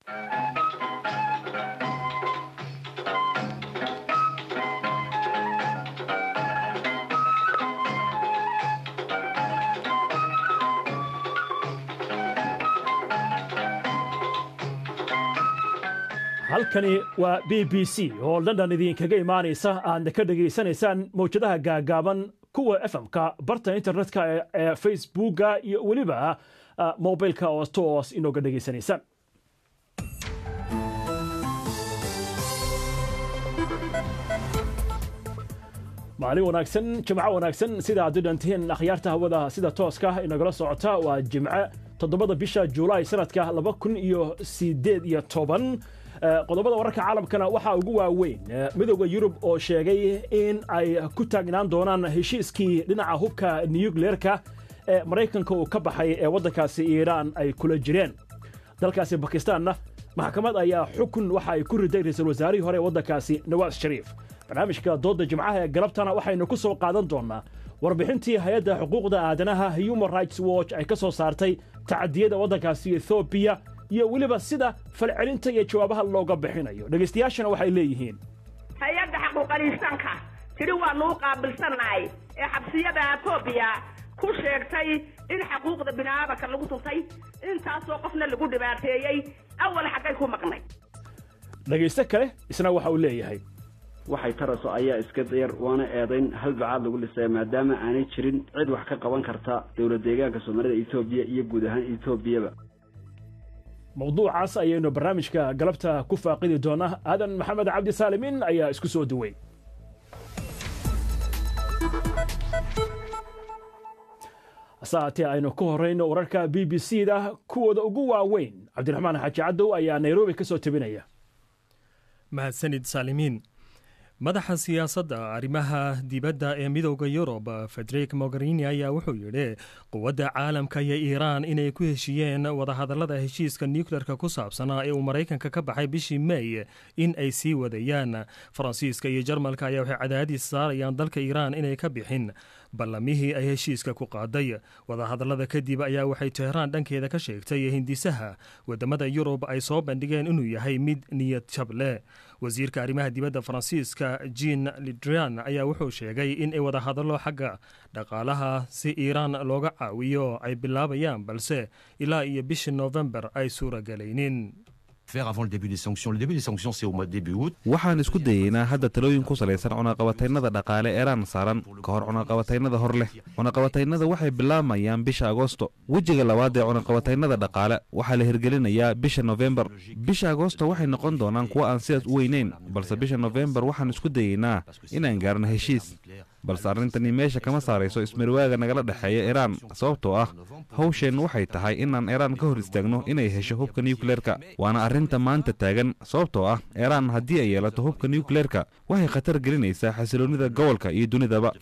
halkani waa b b c oo london idinkaga imaanaysa aadna ka dhegaysanaysaan mawjadaha gaagaaban kuwa fm-ka barta internetka ee facebooka iyo weliba mobilka oo toos inooga dhegaysanaysaan maalin wanaagsan jimco wanaagsan sida aad u dhantihiin akhyaarta hawada sida tooska inagala socota waa jimce toddobada bisha juulaay sanadka laba kun iyo sideed iyo toban qodobada wararka caalamkana waxaa ugu waaweyn midooda yurub oo sheegay in ay ku taagnaan doonaan heshiiskii dhinaca hubka nuyukleerka ee maraykanka uu ka baxay ee waddankaasi iiraan ay kula jireen dalkaasi bakistaanna maxkamad ayaa xukun waxa ay ku riday ra-iisul wasaarihii hore ee waddankaasi nawaas shariif barnaamijka doodda jimcaha ee galabtana waxaynu ku soo qaadan doonnaa warbixintii hay-adda xuquuqda aadanaha human rights watch ay ka soo saartay tacadiyada waddankaasi ethoobiya iyo weliba sida falcelinta iyo jawaabaha looga bixinayo dhegaystayaashana waxay leeyihiin hay-adda xaquuqaliisanka tidhi waanuu qaabilsannahay ee xabsiyada etoobiya ku sheegtay in xaquuqda bini'aadanka lagu tuntay intaasoo qofna lagu dhibaateeyey awal xaggay ku maqnay dhegaysto kale isna waxa uu leeyahay waxay taraso ayaa iska dayar waana eedayn hal bacaad lagu dhisaya maadaama aanay jirin cid wax ka qaban karta dowlad deegaanka soomaalida etoobiya iyo guud ahaan etoobiyaba mawduucaas ayaynu barnaamijka galabta ku faaqidi doonaa aadan maxamed cabdi saalimin ayaa isku soo duway hase haatee aynu ku horrayno wararka b b c da kuwooda ugu waaweyn cabdiraxmaan xaaji cadow ayaa nairobi ka soo tebinaya mahadsanid saalimiin madaxa siyaasadda arrimaha dibadda ee midooda yurub federik mogherini ayaa wuxuu yidhi quwadda caalamka iyo iiraan inay ku heshiiyeen wadahadallada heshiiska nuukleerka ku saabsanaa ee uu maraykanka ka baxay bishii mey in ay sii wadayaan faransiiska iyo jarmalka ayaa waxay cadaadis saarayaan dalka iiraan inay ka bixin ballamihii ay heshiiska ku qaaday wadahadallada kadib ayaa waxay teheraan dhankeeda ka sheegtay hindisaha wadamada yurub ay soo bandhigeen inuu yahay mid niyad jab leh wasiirka arrimaha dibadda faransiiska jean lidrian ayaa wuxuu sheegay in ay wadahadallo xagga dhaqaalaha si iiraan looga caawiyo ay bilaabayaan balse ilaa iyo bishii noofembar ay suuragelaynin waxaan isku dayeynaa hadda talooyin ku salaysan cunaqabataynada dhaqaale eeraan saaran ka hor cunaqabataynada hor leh cunaqabataynada waxay bilaabayaan bisha agoosto wejiga labaad ee cunaqabataynada dhaqaale waxaa la hirgelinayaa bisha nofembar bisha agoosto waxay noqon doonaan kuwo aan sidaas u weynayn balse bisha nofembar waxaan isku dayeynaa inaan gaarno heshiis balse arrintani meesha kama saarayso ismarwaaga nagala dhexeeya iiraan sababtoo ah hawsheennu waxay tahay inaan iiraan ka hor istaagno inay hesho hubka nuukleerka waana arrinta maanta taagan sababtoo ah iiraan haddii ay yeelato hubka nuukleerka waxay khatar gelinaysaa xasiloonnida gobolka iyo dunidaba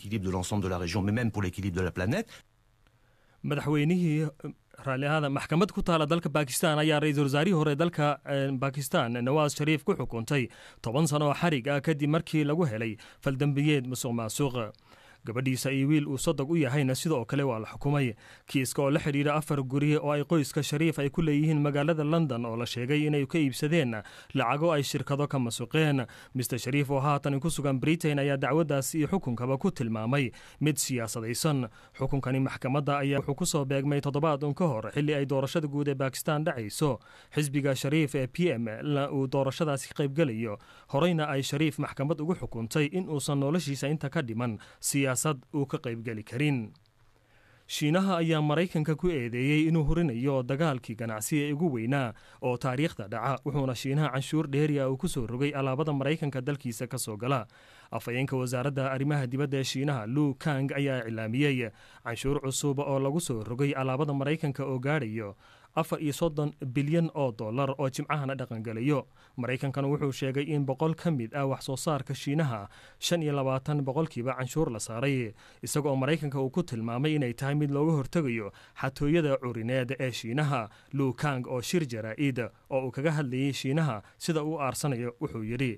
madaxweynihii raalliahaada maxkamad ku taala dalka bakistan ayaa ra-iisul wasaarihii hore dalka bakistan nawaas shariif ku xukuntay toban sano oo xarig ah kadib markii lagu helay faldembiyeed musuq maasuuq gabadhiisa iyo wiil uu sodog u yahayna sidoo kale waa la xukumay kiiska oo la xidhiidha afar guri oo ay qoyska shariif ay ku leeyihiin magaalada london oo la sheegay inay ka iibsadeen lacago ay shirkado ka masuqeen mister shariif oo haatan ku sugan britain ayaa dacwaddaas iyo xukunkaba ku tilmaamay mid siyaasadaysan xukunkani maxkamadda ayaa wuxuu ku soo beegmay toddobaad un ka hor xilli ay doorashada guud ee bakistan dhacayso xisbiga shariif ee p m uu doorashadaasi ka qaybgelayo horeyna ay shariif maxkamad ugu xukuntay in uusan noloshiisa inta ka dhiman uu ka qaybgeli karin shiinaha ayaa maraykanka ku eedeeyey inuu hurinayo dagaalkii ganacsi ee ugu weynaa oo taariikhda dhaca wuxuuna shiinaha canshuur dheeriya uu ku soo rogay alaabada maraykanka dalkiisa ka soo gala afhayeenka wasaaradda arrimaha dibadda ee shiinaha lu kang ayaa iclaamiyey canshuur cusub oo lagu soo rogay alaabada maraykanka oo gaadhayo afar iyo soddon bilyan oo dollar oo jimcahana dhaqangelayo maraykankana wuxuu sheegay in boqol ka mid ah wax soo saarka shiinaha shan iyo labaatan boqolkiiba canshuur la saaray isagooo maraykanka uu ku tilmaamay inay tahay mid looga hortegayo xatooyada curineed ee shiinaha luukang oo shir jaraa'id oo uu kaga hadlayay shiinaha sida uu aarsanayo wuxuu yidhi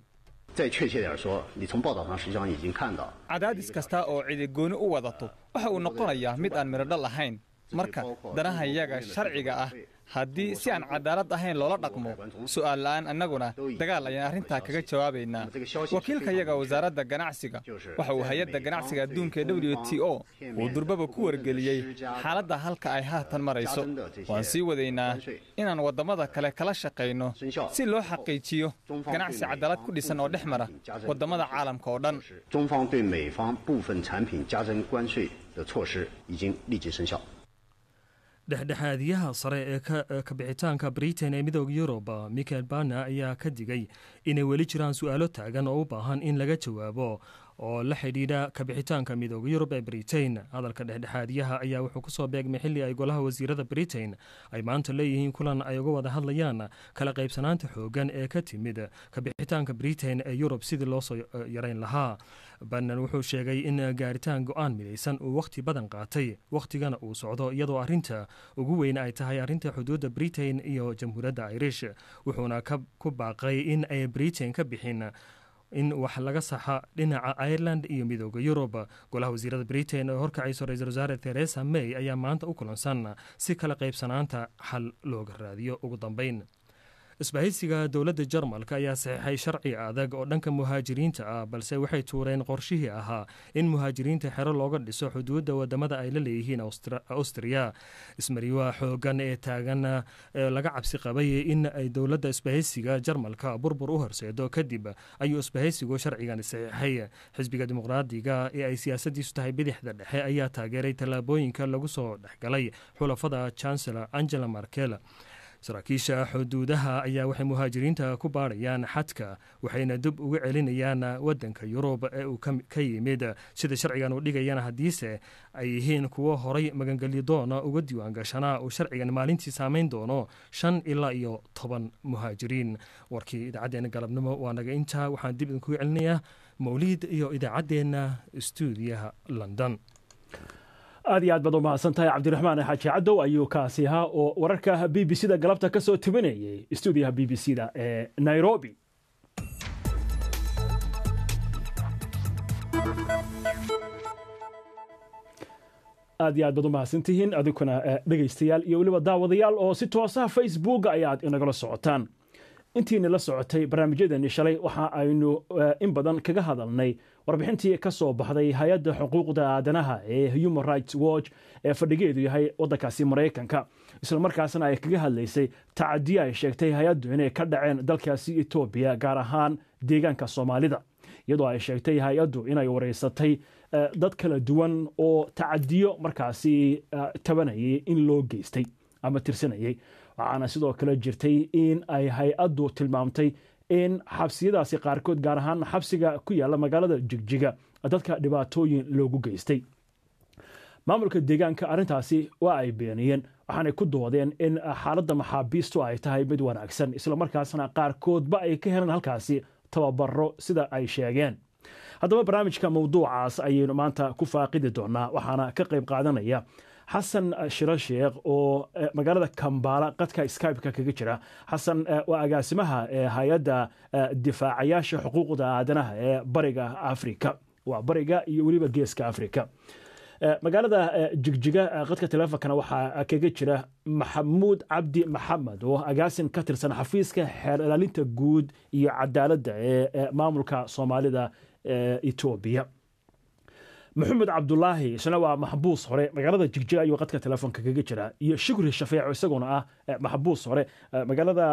cadaadis kasta oo cidigooni u wadato waxa uu noqonayaa mid aan miradhal ahayn marka danahayaga sharciga ah haddii si aan cadaalad ahayn loola dhaqmo su'aal la'aan annaguna dagaal ayaan arrintaa kaga jawaabaynaa wakiilkayaga wasaaradda ganacsiga waxa uu hay-adda ganacsiga adduunka ee w t o uu durbaba ku wargeliyey xaaladda halka ay haatan marayso waan sii wadaynaa inaan waddamada kale kala shaqayno si loo xaqiijiyo ganacsi cadaalad ku dhisan oo dhex mara waddamada caalamka oo dhan 中方对美方部分产品加征关税的措施已经立即生效。 dhexdhexaadiyaha sare ee kabixitaanka britain ee midooda yurub michael bana ayaa ka digay inay weli jiraan su-aalo taagan oo u baahan in laga jawaabo oo la xidhiidha kabixitaanka midooda yurub ee britain hadalka dhexdhexaadiyaha ayaa wuxuu kusoo beegmay xilli ay golaha wasiirada britain ay maanta leeyihiin kulan ay uga wada hadlayaan kala qaybsanaanta xoogan ee ka timid kabixitaanka britain ee yurub sidii loo soo yarayn lahaa banan wuxuu sheegay in gaaritaan go-aan midaysan uu wakhti badan qaatay wakhtigana uu socdo iyadoo arrinta ugu weyn ay tahay arrinta xuduudda britain iyo jamhuuriyadda irish wuxuuna ku baaqay in ay britain ka bixin in wax laga saxa dhinaca ireland iyo midooda yurub golaha wasiirada britain oo horkacayso ra-isul wasaare theresa may ayaa maanta u kulansan si kala qaybsanaanta xal looga raadiyo ugu dambeyn isbahaysiga dowladda jarmalka ayaa saxiixay sharci adag oo dhanka muhaajiriinta ah balse waxay tuureen qorshihii ahaa in muhaajiriinta xero looga dhiso xuduudda wadamada ay la leeyihiin austriya ismariwaa xoogan ee taagan ee laga cabsi qabay in ay dowladda isbahaysiga jarmalka burbur u horseedo kadib ayuu isbahaysigu sharcigani saxiixay xisbiga dimuqraadiga ee ay siyaasadiisu tahay bidixda dhexe ayaa taageeray tallaabooyinka lagu soo dhexgalay xulafada chancellor angela markel saraakiisha xuduudaha ayaa waxay muhaajiriinta ku baadhayaan xadka waxayna dib uga celinayaan wadanka yurub ee uu ka yimid sida sharcigan uu dhigayana haddiise ay yihiin kuwo horay magangelyo doona uga diiwaan gashanaa uu sharcigan maalintii saameyn doono shan ilaa iyo toban muhaajiriin warkii idaacaddeenna galabnimo waa naga intaa waxaan dib idinkuga celinayaa mawliid iyo idaacaddeenna stuudiyaha london aad iyo aad baad u mahadsan tahay cabdiraxmaan xaaji cadow ayuu kaasi ahaa oo wararka b b c da galabta ka soo tibinayay stuudiyaha b b c da ee nairobi aad iyo aad baad u mahadsantihiin adinkuna dhegaystayaal iyo weliba daawadayaal oo si toosaha facebook ayaad inagala socotaan intiina la socotay barnaamijyadeeni shalay waxa aynu in badan kaga hadalnay warbixintii ka soo baxday hay-adda xuquuqda aadanaha ee human rights watch ee fadhigeedu yahay waddankaasi maraykanka islamarkaasna ay kaga hadlaysay tacadiyo ay sheegtay hay-addu inay ka dhaceen dalkaasi etoobiya gaar ahaan deegaanka soomaalida iyadoo ay sheegtay hay-addu inay wareysatay dad kala duwan oo tacadiyo markaasi tabanayay in loo geystay ama tirsanayay waxaana sidoo kale jirtay in ay hay-addu tilmaamtay in xabsiyadaasi qaarkood gaar ahaan xabsiga ku yaalla magaalada jigjiga dadka dhibaatooyin loogu geystay maamulka deegaanka arrintaasi waa ay beeniyeen waxaanay ku doodeen in xaaladda maxaabiistu ay tahay mid wanaagsan islamarkaasna qaarkoodba ay ka heleen halkaasi tababaro sida ay sheegeen haddaba barnaamijka mawduucaas ayaynu maanta ku faaqidi doonaa waxaana ka qayb qaadanaya xasan shiro sheekh oo magaalada kambaala qadka skybe-ka kaga jira xasan waa agaasimaha hay-adda difaacayaasha xuquuqda aadanaha ee bariga afrika waa bariga iyo weliba geeska afrika magaalada jigjiga qadka teleefonkana waxaa kaga jira maxamuud cabdi maxamed oo agaasin ka tirsan xafiiska xeer ilaalinta guud iyo cadaaladda ee maamulka soomaalida etoobiya maxamed cabdulaahi isna waa maxbuus hore magaalada jigjiga ayuu qadka telefoonka kaga jira iyo shukri shafeeco isaguna ah maxbuus hore magaalada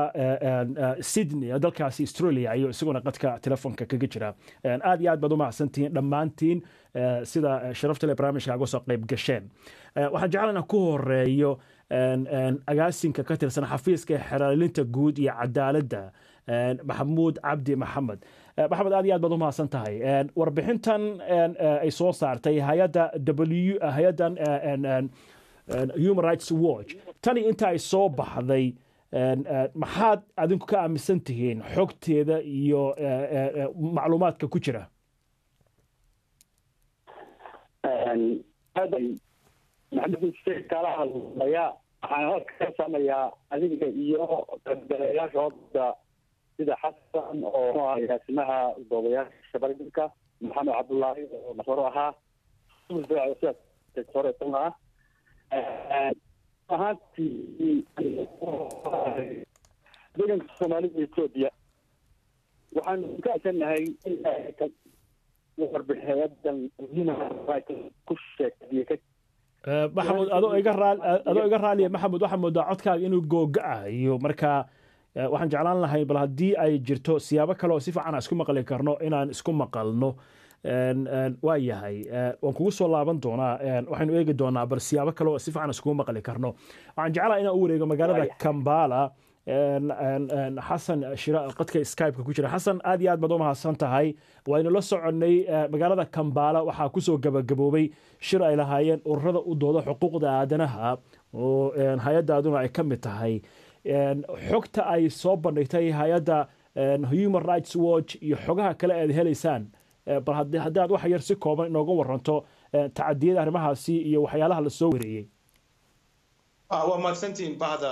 sydney dalkaasi australia ayuu isaguna qadka telefoonka kaga jira aad iyo aad baad u mahadsantihiin dhammaantiin sida sharaftale barnaamijka uga soo qayb gasheen waxaan jeclana ku horeeyo agaasinka ka tirsan xafiiska xeraalinta guud iyo cadaaladda maxamuud cabdi maxamed maxamed aad iyo aad baad u mahadsan tahay warbixintan ay soo saartay hay-adda w hay-addan human rights watch tani inta ay soo baxday maxaad adinku ka aaminsan tihiin xogteeda iyo macluumaadka ku jira kala hadlaya waxaan halka ka sameeyaa adiga iyo galayaashooda sida xasan oo agaasimaha goobayaasha barigalka maxamed cabdullaahi oo hore ahaa hore ah ahaantii deeganka soomaalida etoobiya waxaanu ka agsanahay in warbixinadan ku sheegay maxamud adoo iga raal adoo iga raaliya maxamud waxaa moodaa codkaaga inuu googa-ayo marka waxaan jeclaan lahay bal haddii ay jirto siyaabo kale oo si fiican aan isku maqli karno inaan isku maqalno waa yahay waan kugu soo laaban doonaa waxaynu eegi doonaa bal siyaabo kale oo si fiican iskugu maqli karno waxaan jeclaha inaan u wareego magaalada kambala xasan shira qadka skypeka ku jira xasan aad iyo aad baad u mahadsan tahay waynu la soconnay magaalada kambala waxaa kusoo gabagaboobay shir ay lahaayeen ururada u dooda xuquuqda aadanaha oo hay-addaaduna ay ka mid tahay xogta ay soo bandhigtay hay-adda human rights watch iyo xogaha kale aad helaysaan bal haddii aad wax yar si kooban inooga waranto tacadiyada arrimahaasi iyo waxyaalaha la soo wareeyey waa mahadsantihiin bahda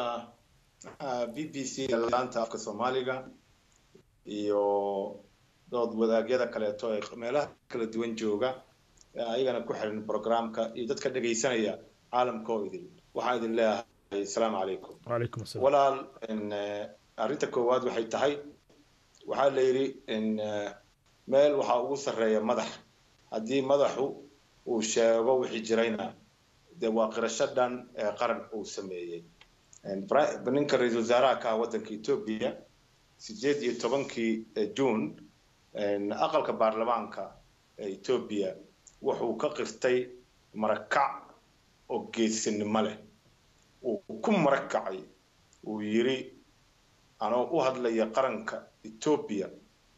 b b c laanta afka soomaaliga iyo dood wadaagyada kaleeto ee meelaha kala duwan jooga ayagana ku xiran programka iyo dadka dhegaysanaya caalamka oo idin waxaan idin leeyahay asalaamu calaykum wacalaykum asalaam walaal arrinta koowaad waxay tahay waxaa la yidhi meel waxaa ugu sarreeya madax haddii madaxu uu sheego wixii jirayna dee waa qirasho dhan ee qaran uu sameeyey ninka ra-iisul wasaaraha ka ah waddanka etoobiya sideed iyo tobankii juun aqalka baarlamaanka ee etoobiya wuxuu ka qirtay marakac oo geesinimo leh uu ku marakacay uu yidhi anoo u hadlaya qaranka etoobiya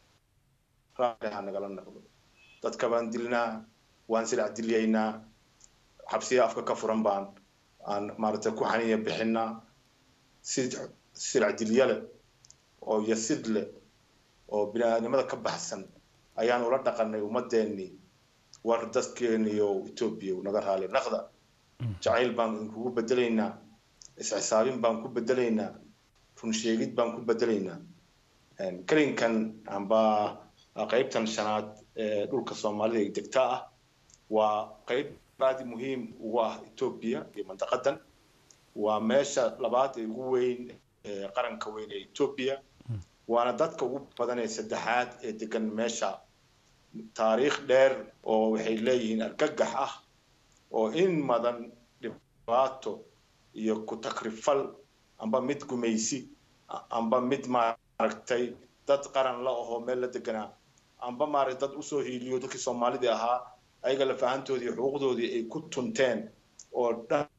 raalli ha nagala noqdo dadka baan dilnaa waan silac dilyaynaa xabsiya afka ka furan baan aan maaragtay ku xaniya bixinaa si silac dilya leh oo yasid leh oo bini-aadnimada ka baxsan ayaan ula dhaqanay ummadeennii war dadkeeniyo etoobiya naga raali naqda jacayl baan idinkugu bedelaynaa isxisaabin baan ku bedelaynaa runsheegid baan ku bedelaynaa kelinkan amba qaybtan shanaad ee dhulka soomaalida ee degta ah waa qayb aad muhiim ugu ah etoobiya iyo mandaqadan waa meesha labaad ee ugu weyn ee qaranka weyn ee etoobiya waana dadka ugu badan ee saddexaad ee degan meesha taariikh dheer oo waxay leeyihiin argagax ah oo in madan dhibaato iyo ku takrifal amba mid gumaysi amba mid maaragtay dad qaran la ahoo meel la deganaa amba maaragtay dad usoo hiiliyo dadkii soomaalidii ahaa ayaga lafahantoodii xuquuqdoodii ay ku tunteen oo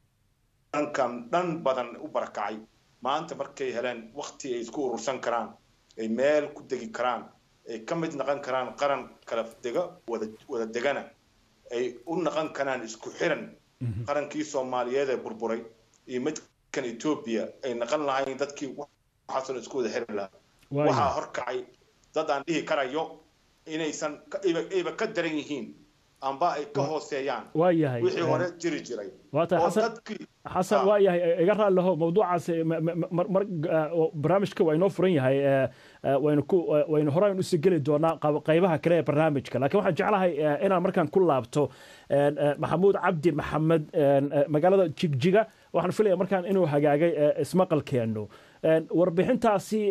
dhankan dhan badan u barakacay maanta markay heleen wakti ay isku urursan karaan ay meel ku degi karaan ay ka mid noqon karaan qaran kala dega wada wada degana ay u noqon karaan isku xiran qarankii soomaaliyeed ee burburay iyo midkan etoobiya ay noqon lahayn dadkii waxaasoo isku wada xiran lahaa waxaa horkacay dad aan dhihi karayo inaysan ayba ka daran yihiin amba ay ka hooseeyaan waayahay wixii hore jiri jiray waata xasan xasan waa yahay iga raali laho mawduucaas mar barnaamijka waa inoo furan yahay waynu ku waynu horaan usii geli doonaa qaybaha kale ee barnaamijka laakiin waxaan jeclahay inaan markaan ku laabto maxamuud cabdi maxamed magaalada jigjiga waxaan filaya markaan inuu hagaagay ismaqalkeennu warbixintaasi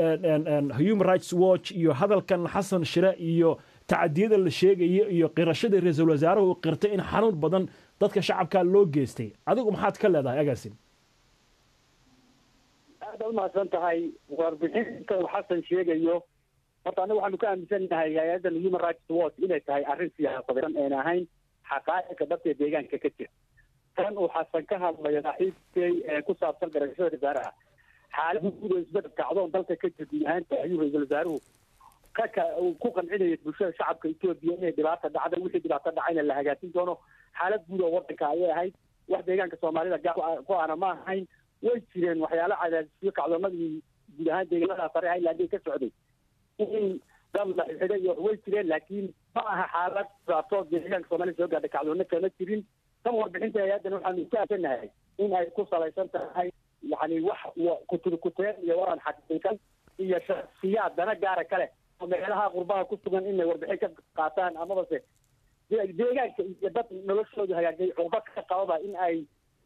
human rights watch iyo hadalkan xasan shire iyo tacadiyada la sheegaya iyo qirashadii ra-iisul wasaaruhu uu qirtay in xanuun badan dadka shacabka loo geystay adigu maxaad ka leedahay agaasin aada umahadsan tahay warbixinta uu xasan sheegayo horta anaga waxaanu ka aaminsannahay hay-adan human rights watch inay tahay arrin siyaasadeed een ahayn xaqaa'iqa dhabta deegaanka ka jira tan uu xasan ka hadlayo saaxiibkay ee ku saabsan garashada wasaaraha xaalada guud oo isbedel kacdoon dalka ka jir guud ahaanta ayuu ra-iisul wasaaruhu kaka ku qancinaya bulshada shacabka etoobiya inay dhibaata dhacda wixii dhibaato dhacayna la hagaajin doono xaalad guud oo wadanka ayay ahayd wax deegaanka soomaalida gaar ku ana ma ahayn way jireen waxyaalo cadaadisyo kacdoomadii guud ahaan deegaanada sare highland ka socday in dad la xidhay iyo way jireen laakiin ma aha xaalad dhibaato deegaanka soomaalida soo gaadha kacdoona kama jirin tan warbixinta hay-addan waxaanu ku aasanahay in ay ku salaysan tahay yani wax kuturkuteen iyo waran xaqiiqan iyo shaksiyaad dana gaara kale oo meelaha qurbaha ku sugan inay warbixin ka qaataan amabase deegaanka iyo dad noloshooda hagaajay cuqba ka qababa in ay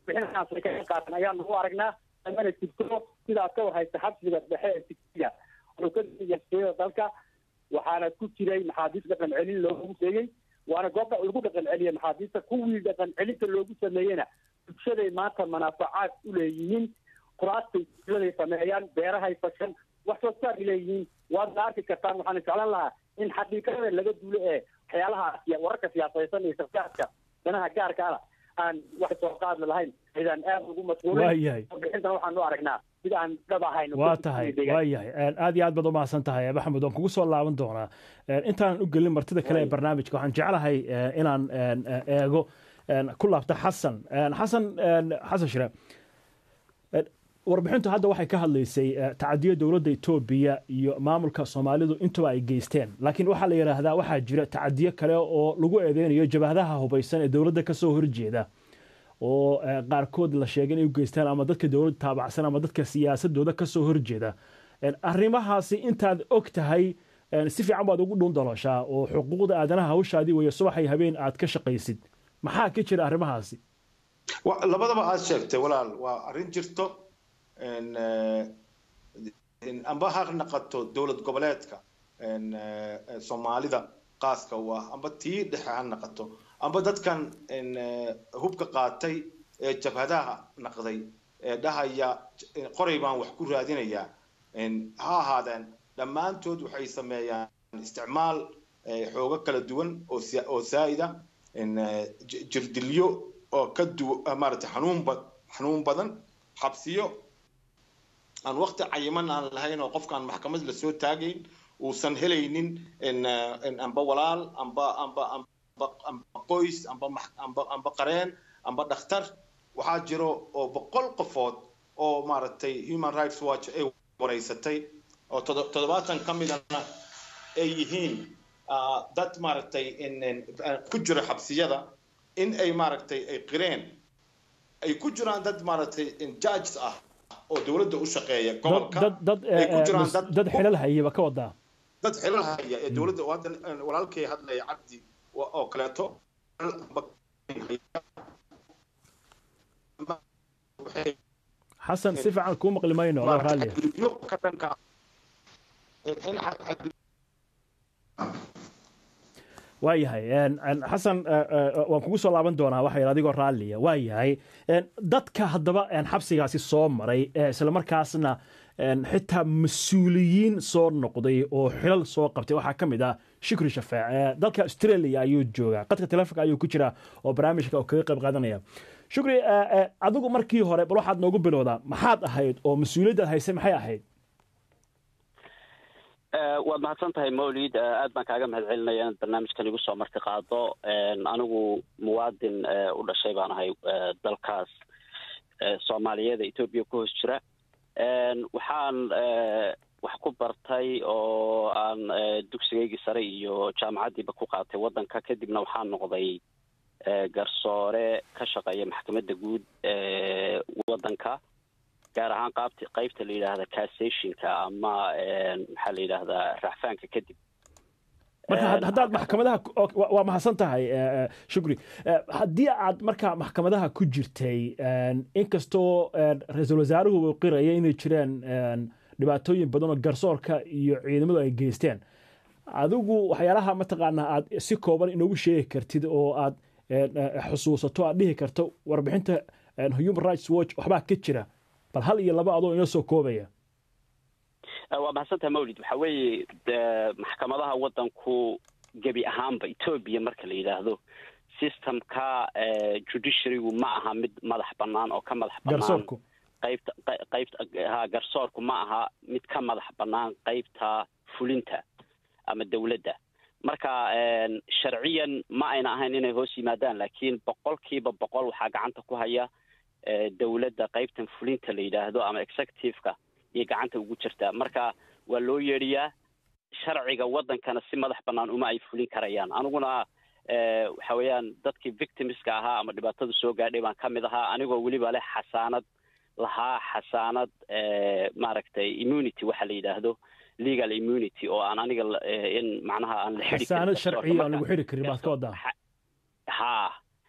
bixinahaas ay kaga qaatan ayaanu u aragnaa mana jirto sidaas ka warhaysa xabsiga dhexe ee tigsiga wuxuu ka yaseeyo dalka waxaana ku jiray maxaabiis dhaqan celin loogu sheegay waana goobta lagu dhaqan celiya maxaabiista kuwii dhaqan celinta loogu sameeyena bulshaday maanta manaafacaad u leeyihiin kuraastay bulshaday sameeyaan beerahay fashan wax soo saar leeyihiin waadna arki kartaan waxaan jeclan lahaa in xaqiiqada laga duulo ee waxyaalaha wararka siyaasaysan iyo sarkaadka danaha gaarka ah aan wax soo qaad lahayn aydaan aad ugu Waayahay. masquulin waxaan u aragnaa mid aan dhab ahayn waa tahay waa yahay aad iyo aad baad u mahadsan tahay maxamed waan kugu soo laaban doonaa intaanan u gelin martida kale ee barnaamijka waxaan jeclahay eh, inaan eh, eego eh, ku laabta xasan Eh, xasan eh, xasan shire Eh, warbixintu hadda waxay ka hadlaysay eh, tacadiyo dowladda etoobiya iyo maamulka soomaalidu intuba ay geysteen laakiin waxaa la yidhaahdaa waxaa jira tacadiyo kale oo lagu eedeynayo jabhadaha hubaysan ee dowladda kasoo horjeeda oo eh, qaarkood la sheegay inay u geystaan ama dadka dowladda taabacsan ama dadka siyaasadooda kasoo horjeeda Eh, arrimahaasi intaad og tahay eh, si fiican baad ugu dhuun dalooshaa oo xuquuqda aadanaha hawshaadii weeye subaxay habeen aad ka shaqaysid maxaa ka jira arrimahaasi Wa- labadaba aad sheegtay walaal waa arrin jirto in, eh, in amba ha naqato dowlad goboleedka in, eh, eh, soomaalida qaaska u ah amba tii dhexe ha naqato amba dadkan in, eh, hubka qaatay ee jabhadaha naqday ee dhahaya in qoray baan wax ku raadinayaa in, ha ahaadeen dhammaantood waxay sameeyaan isticmaal eh, xoogo kala duwan oo sia- oo saa'ida in, eh, j- jirdilyo oo ka du maaragtay xanuun ba xanuun badan xabsiyo aan waqti cayiman aan lahayn oo qofkaan maxkamad lasoo taagayn uusan helaynin in eh, in amba walaal amba amba amba amba qoys amba max- amba amba qareen amba dhakhtar waxaa jiro oo boqol qofood oo maaragtay human rights watch ay wareysatay oo todo- toddobaatan ka midana ay yihiin ah, dad maaragtay in in- ku jira xabsiyada in ay maaragtay ay qireen ay ku jiraan dad maaragtay in judges ah oo dowladda u shaqeeya dad gobolka dad dad ay ku eh, jiraan mas- dad dad xilal hayaba ka wadaa dad xilal haya ee dowladda oo hadda eh, walaalkay hadlaya cabdi wa- oo kaleeto waxay xasan si fiican kuu maqli mayno adoo raalliya xadgudubyo ka dhanka in in xad- waayahay en- en, xasan eh, eh, waan kugu soo laaban doonaa waxa yidhi adigoo raalliya waayahay En, dadka haddaba en, xabsigaasi soo maray ee islamarkaasna en, xitaa mas-uuliyiin soo noqday oo xilal soo qabtay waxaa ka mid ah shukri shafaac Eh, dalka australia ayuu joogaa qadka telefonka ayuu ku jiraa oo barnaamijka oo kaga qayb qaadanaya shukri eh, eh, adigu markii hore bal waxaad noogu bilowdaa maxaad ahayd oo mas-uuliyaddaad haysay maxay ahayd Eh, waad mahadsan tahay mawlid Eh, aad baan kaaga mahad celinaya inaad barnaamijkan igu soo marti qaado En, anigu muwaadin eh, u dhashay baan ahay eh, dalkaas eh, soomaaliyeed ee etoobiya ku hoos jira En, waxaan eh, wax ku bartay oo aan eh, dugsigaygii sare iyo jaamacaddiiba ku qaatay waddanka kadibna waxaan noqday eh, garsoore ka shaqeeya maxkamadda guud ee waddanka gaar ahaan qaabta qaybta la yidhaahda cassationka ama en, maxaa la yidhaahdaa racfaanka kadib marka had- haddaad maxkamadaha ku- oo- waa- waa mahadsan tahay eh, eh, shukri Eh, haddii aad marka maxkamadaha ku jirtay en, inkastoo en, ra-iisul wasaaruhu uu qiraya inay jireen en, dhibaatooyin badan oo garsoorka iyo ciidamadu ay geysteen adigu waxyaalaha mataqaanaa aad si kooban inoogu sheegi kartid oo aad en, eh, xusuusato aad dhihi karto warbixinta en, human rights watch waxbaa ka jira bal hal iyo laba adoo inoo soo koobaya Eh, waa mahadsantaha mawlid waxa weeye de- maxkamadaha waddanku gebi ahaanba etoobiya marka la yidhaahdo systemka eh, judiciarygu ma aha mid madax bannaan oo ka madax bannaan garsoorku qaybta qey- qaybta ha garsoorku ma aha mid ka madax bannaan qaybta fulinta ama dowladda marka en, sharciyan ma ayna ahayn inay hoos yimaadaan laakiin boqolkiiba boqol waxaa gacanta ku haya eh, dowladda qaybtan fulinta la yidhaahdo ama executive-ka iyo gacanta ugu jirtaa marka waa loo yeedhiyaa sharciga waddankana si madax bannaan uma ay fulin karayaan aniguna eh, waxa weeyaan dadkii victimska ahaa ama dhibaatadu soo gaadhay baan ka mid ahaa anigoo weliba leh xasaanad lahaa xasaanad eh, maaragtay immunity waxa la yidhaahdo legal immunity oo aan aniga la- eh, in macnaha aan la xidhi karin xasaanad garsoorka. sharciya aan Marka- lagu xiri karin baad ka wadaa ha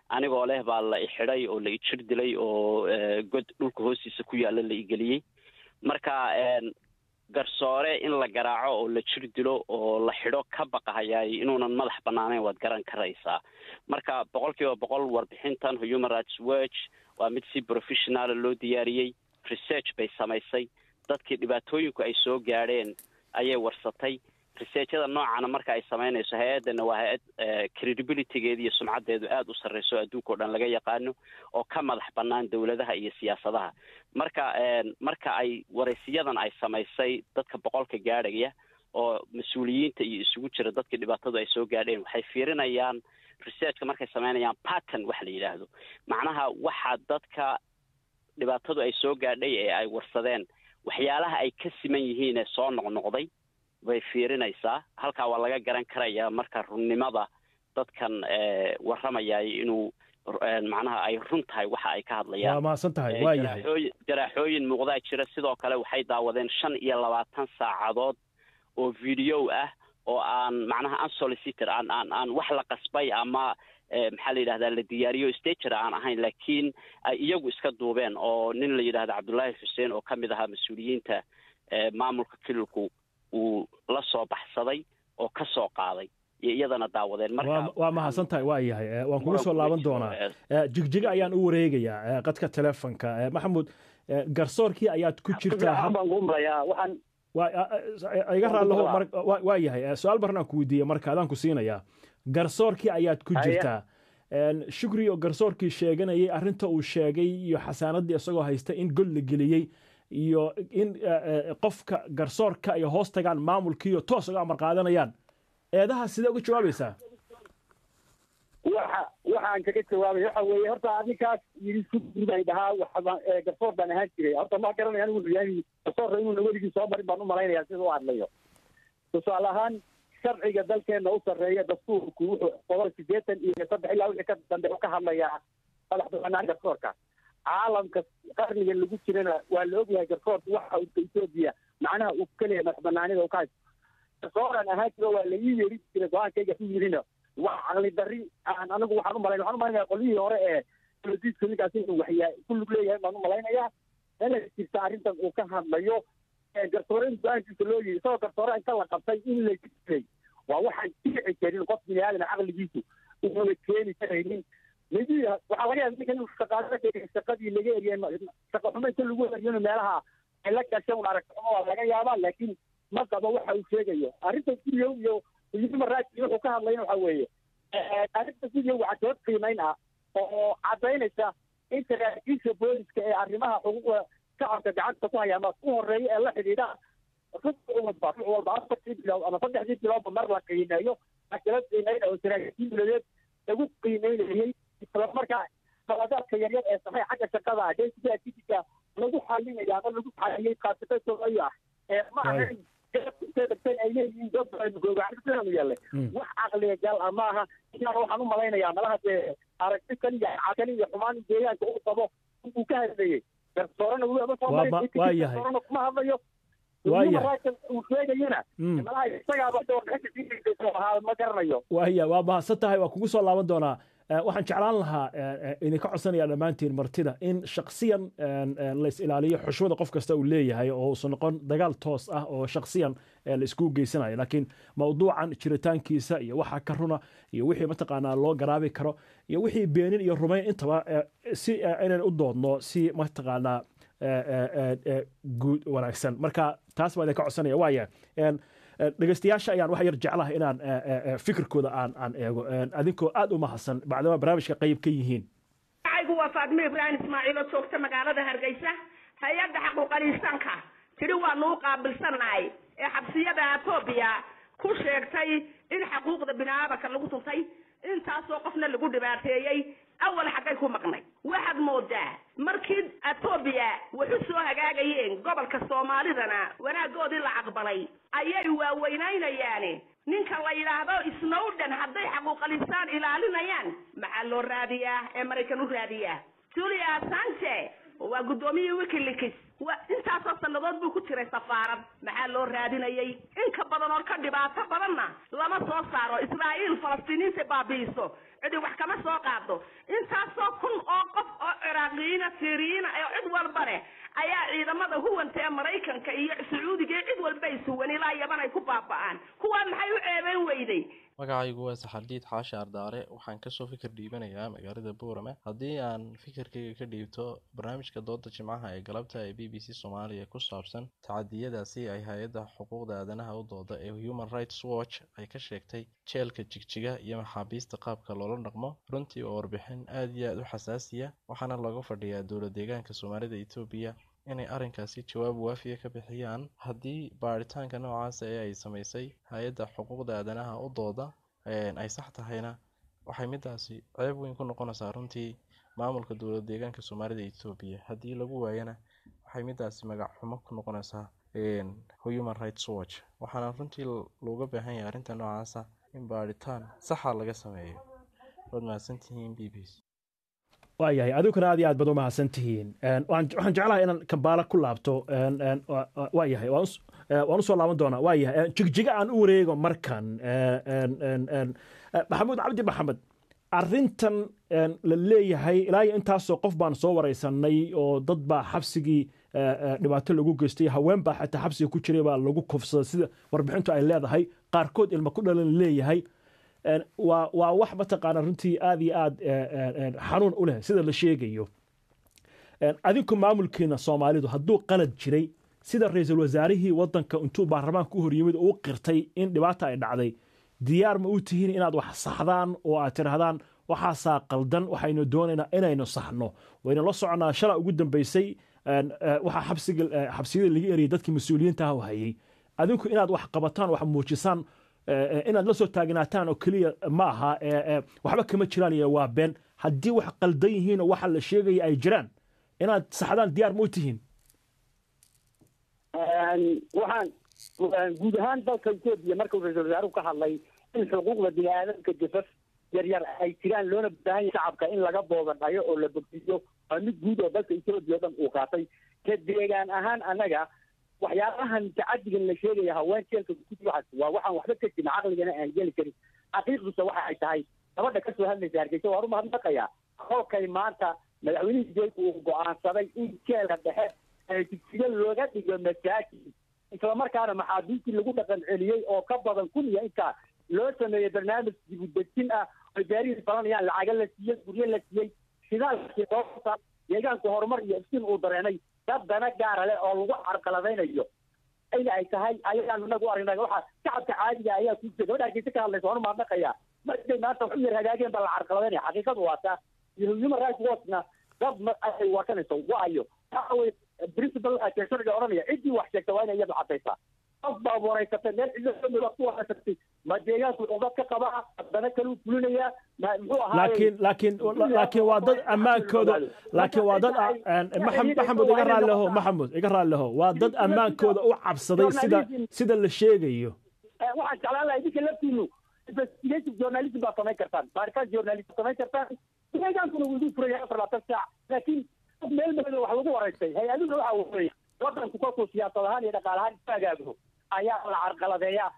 anigoo leh baa la ixidhay oo la ijir dilay oo god dhulka hoostiisa ku yaalla la igeliyey marka garsoore in la garaaco oo la jir dilo oo la xidho ka baqahayaay inuunan madax banaanayn waad garan karaysaa marka boqol kiiba boqol warbixintan human rights watch waa mid si professionala loo diyaariyey research bay samaysay dadkii dhibaatooyinku ay soo gaadheen ayay warsatay researchada noocana marka ay samaynayso hay-addana waa hay-ad credibilitygeeda iyo sumcaddeedu aada u sarreyso adduunka o dhan laga yaqaano oo ka madax bannaan dowladaha iyo siyaasadaha marka marka ay waraysiyadan ay samaysay dadka boqolka gaadhaya oo mas-uuliyiinta iyo isugu jira dadkii dhibaatadu ay soo gaadheen waxay fiirinayaan researchka markay samaynayaan pattern wax la yidhaahdo macnaha waxa dadka dhibaatadu ay soo gaadhay ee ay warsadeen waxyaalaha ay ka siman yihiin ee soo noqnoqday bay fiirinaysaa halkaa waa laga garan karaya marka runnimada dadkan warramayay inuu macnaha ay run tahay waxa ay ka hadlayaan waa mahadsan tahay waa yahay jaraaxooyin jaraaxooyin muuqdaa jira sidoo kale waxay daawadeen shan iyo labaatan saacadood oo video ah oo aan macnaha unsolicitor aan aan aan wax la qasbay ama maxaa la yidhahdaa la diyaariyo stager aan ahayn laakiin ay iyagu iska duubeen oo nin la yidhahda cabdullaahi xuseen oo ka mid ahaa mas-uuliyiinta maamulka kililku uu la soo baxsaday oo ka soo qaaday iyo iyadana daawadeen marka waa mahadsan tahay waa yahay waan kugu soo laaban doonaa jigjiga ayaan u wareegayaa qadka telefonka maxamuud garsoorkii ayaad ku jirtaa iga raallahu waa yahay su-aal baran aan ku weydiiye marka adaan ku siinayaa garsoorkii ayaad ku jirtaa shukri oo garsoorkii sheeganayay arrinta uu sheegay iyo xasaanaddii isagoo haysta in god la geliyey iyo in qofka garsoorka ay hoos tagaan maamulkiiyo toos uga amar qaadanayaan eedaha sidee uga jawaabaysaa waxa waxaan kaga jawaabay waxa weeye horta adinkaas yidhi shukri baan dhahaa waxbaan garsoor baan ahaan jiray horta ma garanaya anigu yahay garsoorka inuuna weligii soo marin baan u malaynayaa sida u hadlayo tusaale ahaan sharciga dalkeena u sarreeya dastuurku wuxuu boqol sideetan iyo saddex ilaa wixii ka dambe u ka hadlayaa madax banaan garsoorka caalamka qarniga lagu jirana waa la ogyahay garsoorka waxa uu etoobiya macnaha uu ka leeyahay madax banaanida uu ka haysto garsooran ahaan jiro waa la ii yeeri jiray go-aankayga ku yirina waa caqli dari aan anigu waxaan u malayn waxaan u malaynaya qolyihii hore ee politiska ninkaas inuu waxyaa ku lug leeyahay baan u malaynayaa inay jirta arrintan uu ka hadlayo garsoore in go-aankiisa loo yiri isagoo garsoore inta la qabtay in la jiray waa waxaan dhici karin qof bini aadan caqligiisu uuna keeni karaynin midi waxaa laga yaaba ninka inuu shaqaado shaqadii laga eriyay shaqo xumo inta lagu eriyona meelaha ay la gashay un aragtimo waa laga yaabaa laakiin ma qabo waxa uu sheegayo arrinta guriyow iyo human rights wuxuu ka hadlayna waxa weeye arrinta guriyow waa dood qiimayn ah oo caddaynaysa in saraakiisha booliska ee arrimaha xuquuqda shacabka gacanta ku hayaa ma u horeeya ee la xidhiidha ruux walba ruux walba afartii bilood ama saddexdii biloodba mar la qiimeeyo akala qiimeyn oo saraakiil dowladeed lagu qiimeynayay isla markaa qaladaadka yaryar ee saxay xagga shaqada daysiga activity lagu xalinaya ama lagu xaliyey qaasatadoodayo ah ee ma ahayn ay leeyihiin dadgoogaanu yalle wax caqliga gal ah maaha inaana waxaan u malaynayaa malaha dee aragti kan iyo cakali iyo xumaan deegaanka uu qabo uu ka hadlayey garsoorena weliba waa yahay kuma hadlayo uu sheegayana malaha isagaaba ma garanayo waya waa mahadsan tahay waa kugu soo laaban doonaa waxaan jeclaan lahaa idinka codsanaya dhammaantiin martida in shaksiyan lays ilaaliyo xushmada qof kasta uu leeyahay oo uusan noqon dagaal toos ah oo shaksiyan la iskugu geysanayo laakiin mawduucan jiritaankiisa iyo waxa ka runa iyo wixii mataqaanaa loo garaabi karo iyo wixii beenin iyo rumayn intaba si inaan u doodno si mataqaanaa guud wanaagsan marka taas baa idinka codsanaya waaya dhegeystayaasha ayaan wax yar jeclaha inaan fikirkooda aan aan eego adinkoo aad u mahadsan bacdama barnaamijka qayb ka yihiin magacaygu waa faadmo ibraahim ismaaciil oo joogta magaalada hargeysa hay-adda xaquuqaliisanka tidhi waanu u qaabilsannahay ee xabsiyada etoobiya ku sheegtay in xaquuqda biniaadanka lagu tuntay intaasoo qofna lagu dhibaateeyey awal xaggay ku maqnay waxaad moodaa markii etoobiya waxu soo hagaagayeen gobolka soomaalidana wanaagoodii la aqbalay ayay waaweynaynayaan ninka la yidhaahdo snowden hadday xaquuqalisaan ilaalinayaan maxaa loo raadiyaa ee maraykan u raadiyaa julia assange waa guddoomiyihii wikileaks wa intaasoo sannadood buu ku jiray safaarad maxaa loo raadinayay in ka badan oo ka dhibaato badanna lama soo saaro israa'iil falastiiniinta baabi'iso cidi wax kama soo qaado intaasoo kun oo qof oo ciraaqiyiina siiriyiina oo cid walba leh ayaa ciidamada huwanta ee maraykanka iyo sacuudiga iyo cid walba ay suwan ilaa yaban ay ku baaba'aan kuwaa maxay u ceebeyn weyday magacaygu waa saxardiid xaashi ardaare waxaan kasoo fikir dhiibanayaa magaalada boorame haddii aan fikirkayga ka dhiibto barnaamijka dooda jimcaha ee galabta ee b b c soomaaliya ku saabsan tacadiyadaasi ay hay-adda xuquuqda aadanaha u dooda ee human rights watch ay ka sheegtay jeelka jigjiga iyo maxaabiista qaabka loola dhaqmo runtii oo warbixin aad iyo aad u xasaasiya waxaana looga fadhiyaa dowla deegaanka soomaalida etoobiya inay arrinkaasi jawaab waafiya ka bixiyaan haddii baaritaanka noocaasa ee ay samaysay hay-adda xuquuqda aadanaha u dooda ay sax tahayna waxay midaasi ceeb weyn ku noqonaysaa runtii maamulka dowla deegaanka soomaalida etoobiya haddii lagu waayana waxay midaasi magac xumo ku noqonaysaa human rights watch waxaana runtii looga baahan yahay arrinta noocaasa in baaritaan saxa laga sameeyo waad mahadsantihiin b b c waayahay adiguna aad iyo aad baad u mahadsan tihiin waxaan jeclahay inaan kambaala ku laabto waayahay waan usoo laaban doonaa waayahay jigjiga aan u wareego markan maxamuud cabdi maxamed arrintan la leeyahay ilaa iyo intaasoo qof baan soo wareysanay oo dad baa xabsigii dhibaato lagu geystay haween baa xataa xabsiga ku jiray baa lagu kufsaday sida warbixintu ay leedahay qaarkood ilma ku dhalan leeyahay waa waa wax mataqaana runtii aad iyo aad xanuun u leh sida la sheegayo adinku maamulkiina soomaalidu hadduu qalad jiray sida ra-iisul wasaarihii wadanka intuu baarlamaanka u horyimid uu qirtay in dhibaata ay dhacday diyaar ma u tihiin inaad wax saxdaan oo aad tidhahdaan waxaasaa qaldan waxaynu doonaynaa inaynu saxno waynu la soconaa shala ugu dambeysay waxaa xabsiga xabsiyada laga eriyay dadkii mas-uuliyiinta ah hayay adinku inaad wax qabataan wax muujisaan inaad la soo taagnaataan oo keliya ma aha waxba kama jiraan iyo waa been haddii wax qaldan yihiin oo waxa la sheegaya ay jiraan inaad saxdaan diyaar ma u tihiin waxaan guud ahaan dalka etoobiya markuu ra-iisul wasaaruhu ka hadlay in xuquuqda bini aadamka jafaf yaryar ay jiraan loona baahan yahay shacabka in laga boobadhayo oo la bogsiyo waa mid guud oo dalka etoobiya o dhan uu qaatay ka deegaan ahaan annaga waxyaabahan tacadigan la sheegaya haween jeelka kuwaxas waa waxaan waxba ka jirin caqligana aan geli karin xaqiiqduse waxa ay tahay gabadha kasoo hadlaysa hargeysa waa rumahadnaqaya kolkay maanta madaxweynihii jeelka uu go-aansaday in jeelka dhexe jigsiga looga dhigo masaajid islamarkaana maxaabiistii lagu dhaqan celiyey oo ka badan kun iyo intaa loo sameeyey barnaamij dibudejin ah oy gaarihii falanayaan lacaga la siiyey guryo la siiyey shidaalkii soo deegaanku horumar iyo iftiin uu dareenay dad dana gaara leh oo lagu carqaladaynayo in ay tahay ayaan inagu aragnay waxa shacabka caadiga ayaa ku jira gabadha hargeysa ka hadlaysa waanu maadnaqaya markay maanta wax u yar hagaageen baa la carqaladaynaya xaqiiqadu waa taa iyo human rights watchna dad ma ay wakanayso waayo waxa weye principal waxaa sharciga odhanaya ciddii wax sheegta waa inay iyadu caddaysaa qof baa wareysatay meel cidlo ku wareysatay ma deegaanku dad ka qaba haddana kaluu fulinaya ma muxuu ahaa laakiin laakiin laakiin waa dad ammaankooda laakiin waa dad maxamud iga raalleho maxamud iga raalleho waa dad ammaankooda u cabsaday sida sida la sheegayo waxaan jeclaan lahaa idinka laftiinu investigative journalism baa samayn kartaan baaritaan journalism samayn kartaan deegaankuna wuu idin furaya afar labaatan saac laakiin meel meel wax lagu wareystay hay-aduna waxa weeye wadanku kolkuu siyaasad ahaan iyo dhaqaal ahaan isu hagaago ayaa la carqaladeeyaa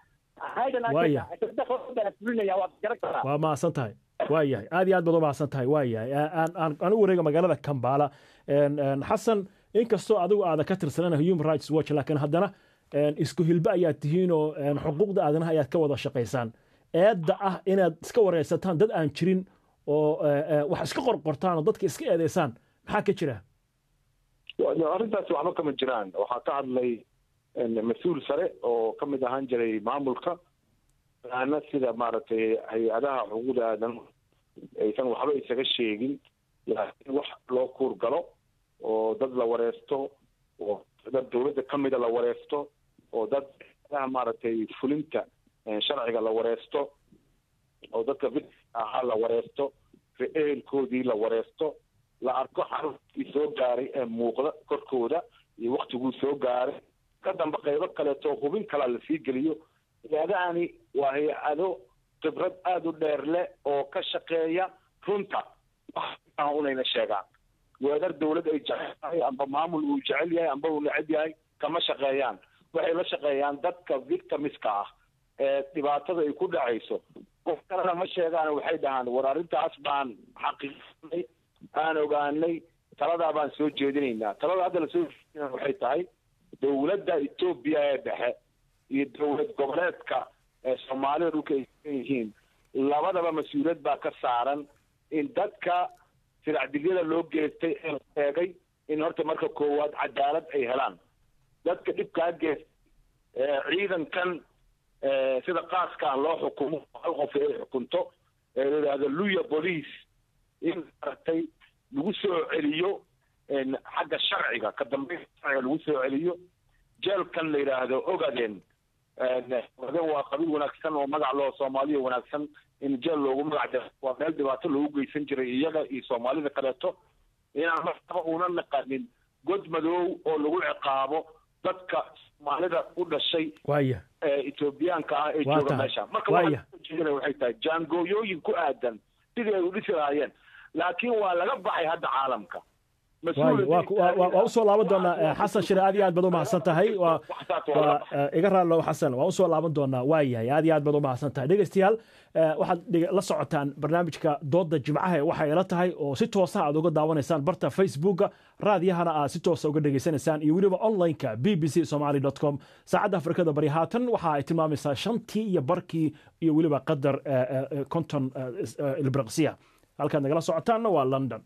waa mahadsan tahay waa yahay aad iyo aad baad u mahadsan tahay waa yahay aan u wareega magaalada kambala xasan inkastoo adigu aadan ka tirsanan human rights watch laakiin haddana isku hilbe ayaad tihiin oo xuquuqda aadanaha ayaad ka wada shaqaysaan eedda ah inaad iska wareysataan dad aan jirin oo wax iska qorqortaan oo dadka iska eedeysaan maxaa ka jira arrintaasi waxba kama jiraan waxaa ka hadlay mas-uul sare oo ka mid ahaan jiray maamulka ana sida maaragtay hay-adaha xuquuqda aadanaha aysan waxba isaga sheegin laakiin wax loo kuur galo oo dad la wareesto oo dad dawladda ka mida la wareesto oo dad maaragtay fulinta sharciga la wareesto oo dadka ahaa la wareesto ehelkoodii la wareesto la arko xaruntii soo gaaray ee muuqda korkooda iyo waktiguu soo gaaray ka dambe qaybo kaleeto hubin kalaa lasii geliyo hay-adahani waa hay-ado khibrad aada u dheer leh oo ka shaqeeya runta unayna sheegaan weedar dawlad ay jecel tahay amba maamul uu jecel yahay amba uu neceb yahay kama shaqeeyaan waxay la shaqeeyaan dadka victimiska ah ee dhibaatada ay ku dhacayso qof kalena ma sheegaan waxay dhahaan war arrintaas baan xaqiiqsanay aan ogaanay taladaa baan soo jeedinaynaa talada hadda lasoo jeedinaya waxay tahay dowladda etoobiya ee dhexe iyo dowlad goboleedka ee soomaalida dhulka ay sugan yihiin labadaba mas-uuliyad baa ka saaran in dadka silacdigyada loo geystay ee la sheegay in horta marka koowaad cadaalad ay helaan dadka dhibkaa geestay ciidankan sida qaaska ah loo xukumo hal qof ay xukunto ee la yidhaahdo luya police in maaragtay lagu soo celiyo xagga sharciga ka dambeyn sharciga lagu soo celiyo jeelkan la yidhaahdo ogaden ogaden waa qabiil wanaagsan oo magac loo soomaaliya wanaagsan in jeel loogu magac daro waa meel dhibaato loogu geysan jiray iyaga iyo soomaalida kaleeto inaan markaba una naqanin god madoow oo lagu ciqaabo dadka soomaalida u dhashay waaya ee etoobiyaanka ah ee Waa jooga tahay. meesha marka Waaya. waxaa soo jeedinaya waxay tahay jaangooyooyin ku aadan sidii ay u dhisi lahaayeen laakiin waa laga baxay hadda caalamka waayo waa ku- waa- waa waa usoo laaban doonaa eh, xasan shire aad iyo aad baad u mahadsan tahay waa waa eh, iga raallo xasan waa usoo laaban doonaa waa yahay aad iyo aad baad u mahadsan tahay dhegeystayaal eh, waxaad dhege- la socotaan barnaamijka dooda jimcaha ee waxay ila tahay oo si toosa aad uga daawanaysaan barta facebooka raadiyahana aad si toosa uga dhegeysanaysaan iyo weliba onlineka b b c somali com saacadda afrikada bari haatan waxa ay tilmaamaysaa shantii iyo barkii iyo weliba qadar eh, eh, eh, konton eh, is- eh, ilbiraqsiya halkaad nagala socotaanna waa london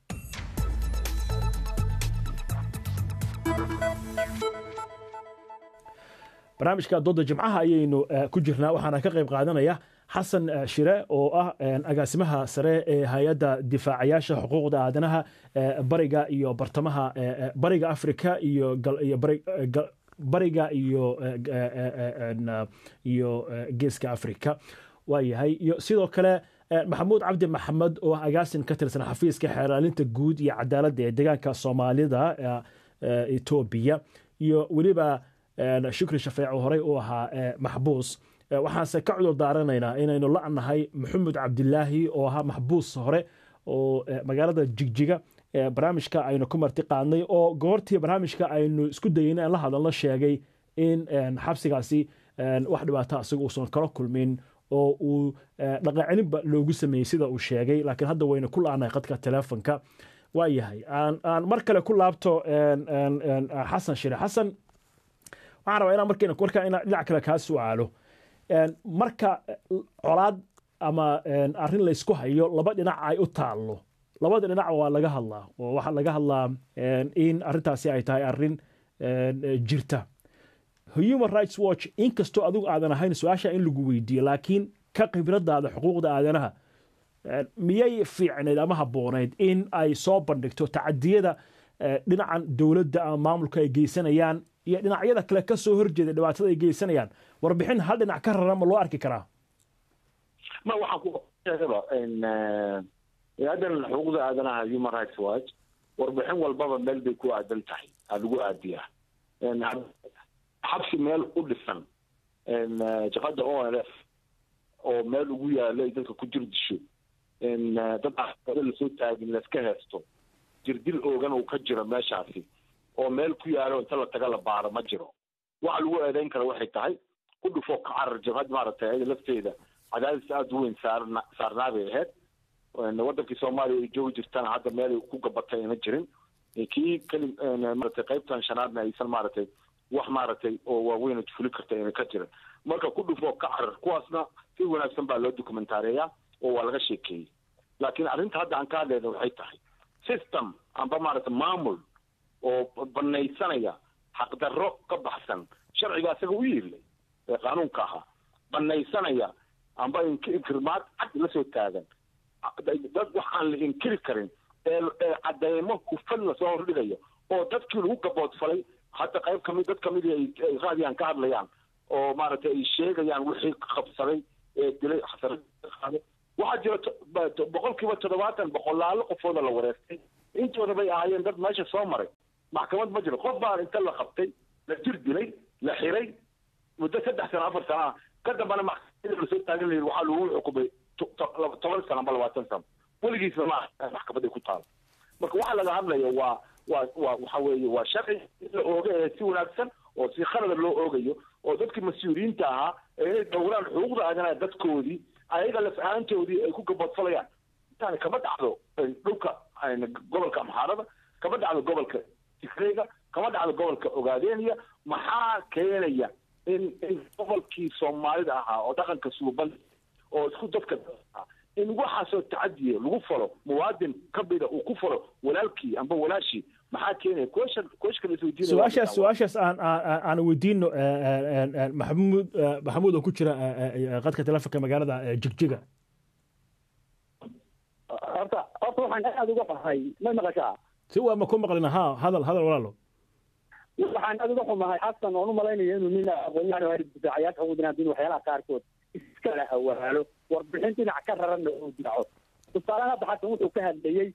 barnaamijka dooda jimcaha ayaynu eh, ku jirnaa waxaana ka qayb qaadanaya xasan eh, shire oo ah eh, agaasimaha sare ee hay-adda difaacayaasha xuquuqda aadanaha eh, bariga iyo bartamaha eh, eh, bariga afrika iyo gal- iyo bari- eh, gal- bariga iyo eh, g- eh, eh, eh, en, eh, iyo eh, geeska afrika waayahay iyo sidoo kale eh, maxamuud cabdi maxamed oo ah agaasin ka tirsan xafiiska xeeraalinta guud iyo cadaaladda ee deegaanka soomaalida eh, eh, etoobiya iyo weliba eh, shukri shafeec oo horey u ahaa eh, maxbuus Eh, waxaanse ka cudur daaranaynaa inaynu la'nahay maxamed cabdilaahi oo ahaa maxbuus hore oo eh, magaalada jigjiga eh, barnaamijka aynu ku marti qaadnay oo goortii barnaamijka aynu isku dayeyna aan la hadalno sheegay in eh, xabsigaasi eh, wax dhibaato asiga uusan kala kulmin oo uu eh, dhaqancelinba loogu sameeyey sida uu sheegay laakiin hadda waynu ku la'nahay qadka teleefonka waa yahay aan aan mar kale ku laabto en- en- en, xasan shire xasan waxaan rabaa inaan markayna markaa inaan dhinac kale kaa su'aalo En, marka eh, colaad ama en, arrin laysku hayo laba dhinac ay u taallo labada dhinac waa laga hadlaa oo waxaa laga hadlaa en, in arrintaasi ay tahay arrin en, eh, jirta human rights watch inkastoo adigu aadan ahayn su-aasha in lagu weydiiyo laakiin ka khibradaada xuquuqda aadanaha en, miyay fiicnayd ama habboonayd in ay soo bandhigto tacadiyada eh, dhinacan dowladda ama maamulka ay geysanayaan iyo dhinacyada kale ka soo horjeeda dhibaatada ay geysanayaan warbixin hal dhinac ka rara ma loo arki karaa ma waxaan ku sheegaba in hay-addan xuquuqda aadanaha human rights watch warbixin walbaba meel bay ku aadan tahay aa lagu aadiyaa En, xabsi meel u dhisan En, jaqada o l f oo meel ugu yaalo ay dadka ku jir disho En, dad aaado lasoo taagin laska heesto jirdil oogan uu ka jiro meeshaasi oo meel ku yaalo inta la taga la baaro ma jiro waxa lagu eedeyn kara waxay tahay ku dhufo ka carar jabhad maaragtay ayada lafteeda cadaadis aada u weyn saarna saarnaa bay ahayd En, wadankii soomaaliya ay joogi jirtana hadda meel ay ku gabatay ayna jirin E, kii keli en, maaragtay qaybtan shanaadna aysan maaragtay wax maaragtay oo waaweyn oo fuli karta ayna ka jirin marka ku dhufo ka carar kuwaasna si wanaagsan baa loo dokumentaareeyaa oo waa laga sheekeeyey laakiin arrinta hadda aan ka hadlayna waxay tahay system amba maaragtay maamul oo banaysanaya xaqdarro ka baxsan sharciga asaga u yiilay ee qaanuunka ahaa banaysanaya amba ink- inkirmaad cad la soo taagan dad wax aan la inkiri karin ee ee cadeymo hufan lasoo hordhigayo oo dadkii lagu gaboodfalay hadda qayb kamid dad kamid ay ay raadiyaan ka hadlayaan oo maaragtay ay sheegayaan wixii qabsaday ee dilay xasarada waxaa jira to- ba- to- boqolkiiba toddobaatan boqolaalo qofooda la wareertay intooda bay ahaayeen dad meesha soo maray maxkamad ma jiro qof baa inta la qabtay la jir dilay la xiray muddo saddex sano afar sano ah ka dambana maxkamada lasoo taagan layihi waxaa lagu xukumay to- to- laba- toban sano amba labaatan sano weligiisna ma aha maxkamad ay ku taalo marka waxaa laga hadlaya waa waa waa waxa weeye waa sharci in la ooga ee si wanaagsan oo si khalada loo oogayo oo dadkii mas-uuliyiinta ahaa ee inay dhowraan xuquuqda aadanaha dadkoodii ayaga laf ahaantoodii ay ku gabadfalayaan intaani kama dhacdo dhulka gobolka amxaarada kama dhacdo gobolka tigreyga kama dhacdo gobolka ogaadeniya maxaa keenaya in in gobolkii soomaalida ahaa oo dhaqanka suuban oo isku dadka ahaa in waxaasoo tacadiya lagu falo muwaadin kamida uu ku falo walaalkii amba walaashii maxaa keenaya question question isweydiinaya su-aashaas su-aashaas aan aan aan weydiino maxamuud maxamuud oo ku jira qadka telefonka magaalada jigjiga horta horta waxaan aada uga xumahay ma maqashaa si waa ma ku maqlina ha hadal hadal walaalo waxaan aada uga xumahay xasan oon u malaynayo inuu nin aqoonyahan difaacayaasha ugudanaadin waxyaalaha qaarkood iskala awaalo warbixin dhinac ka raranna uu diraco tusaalehan hadda xasan wuxuu ka hadlayey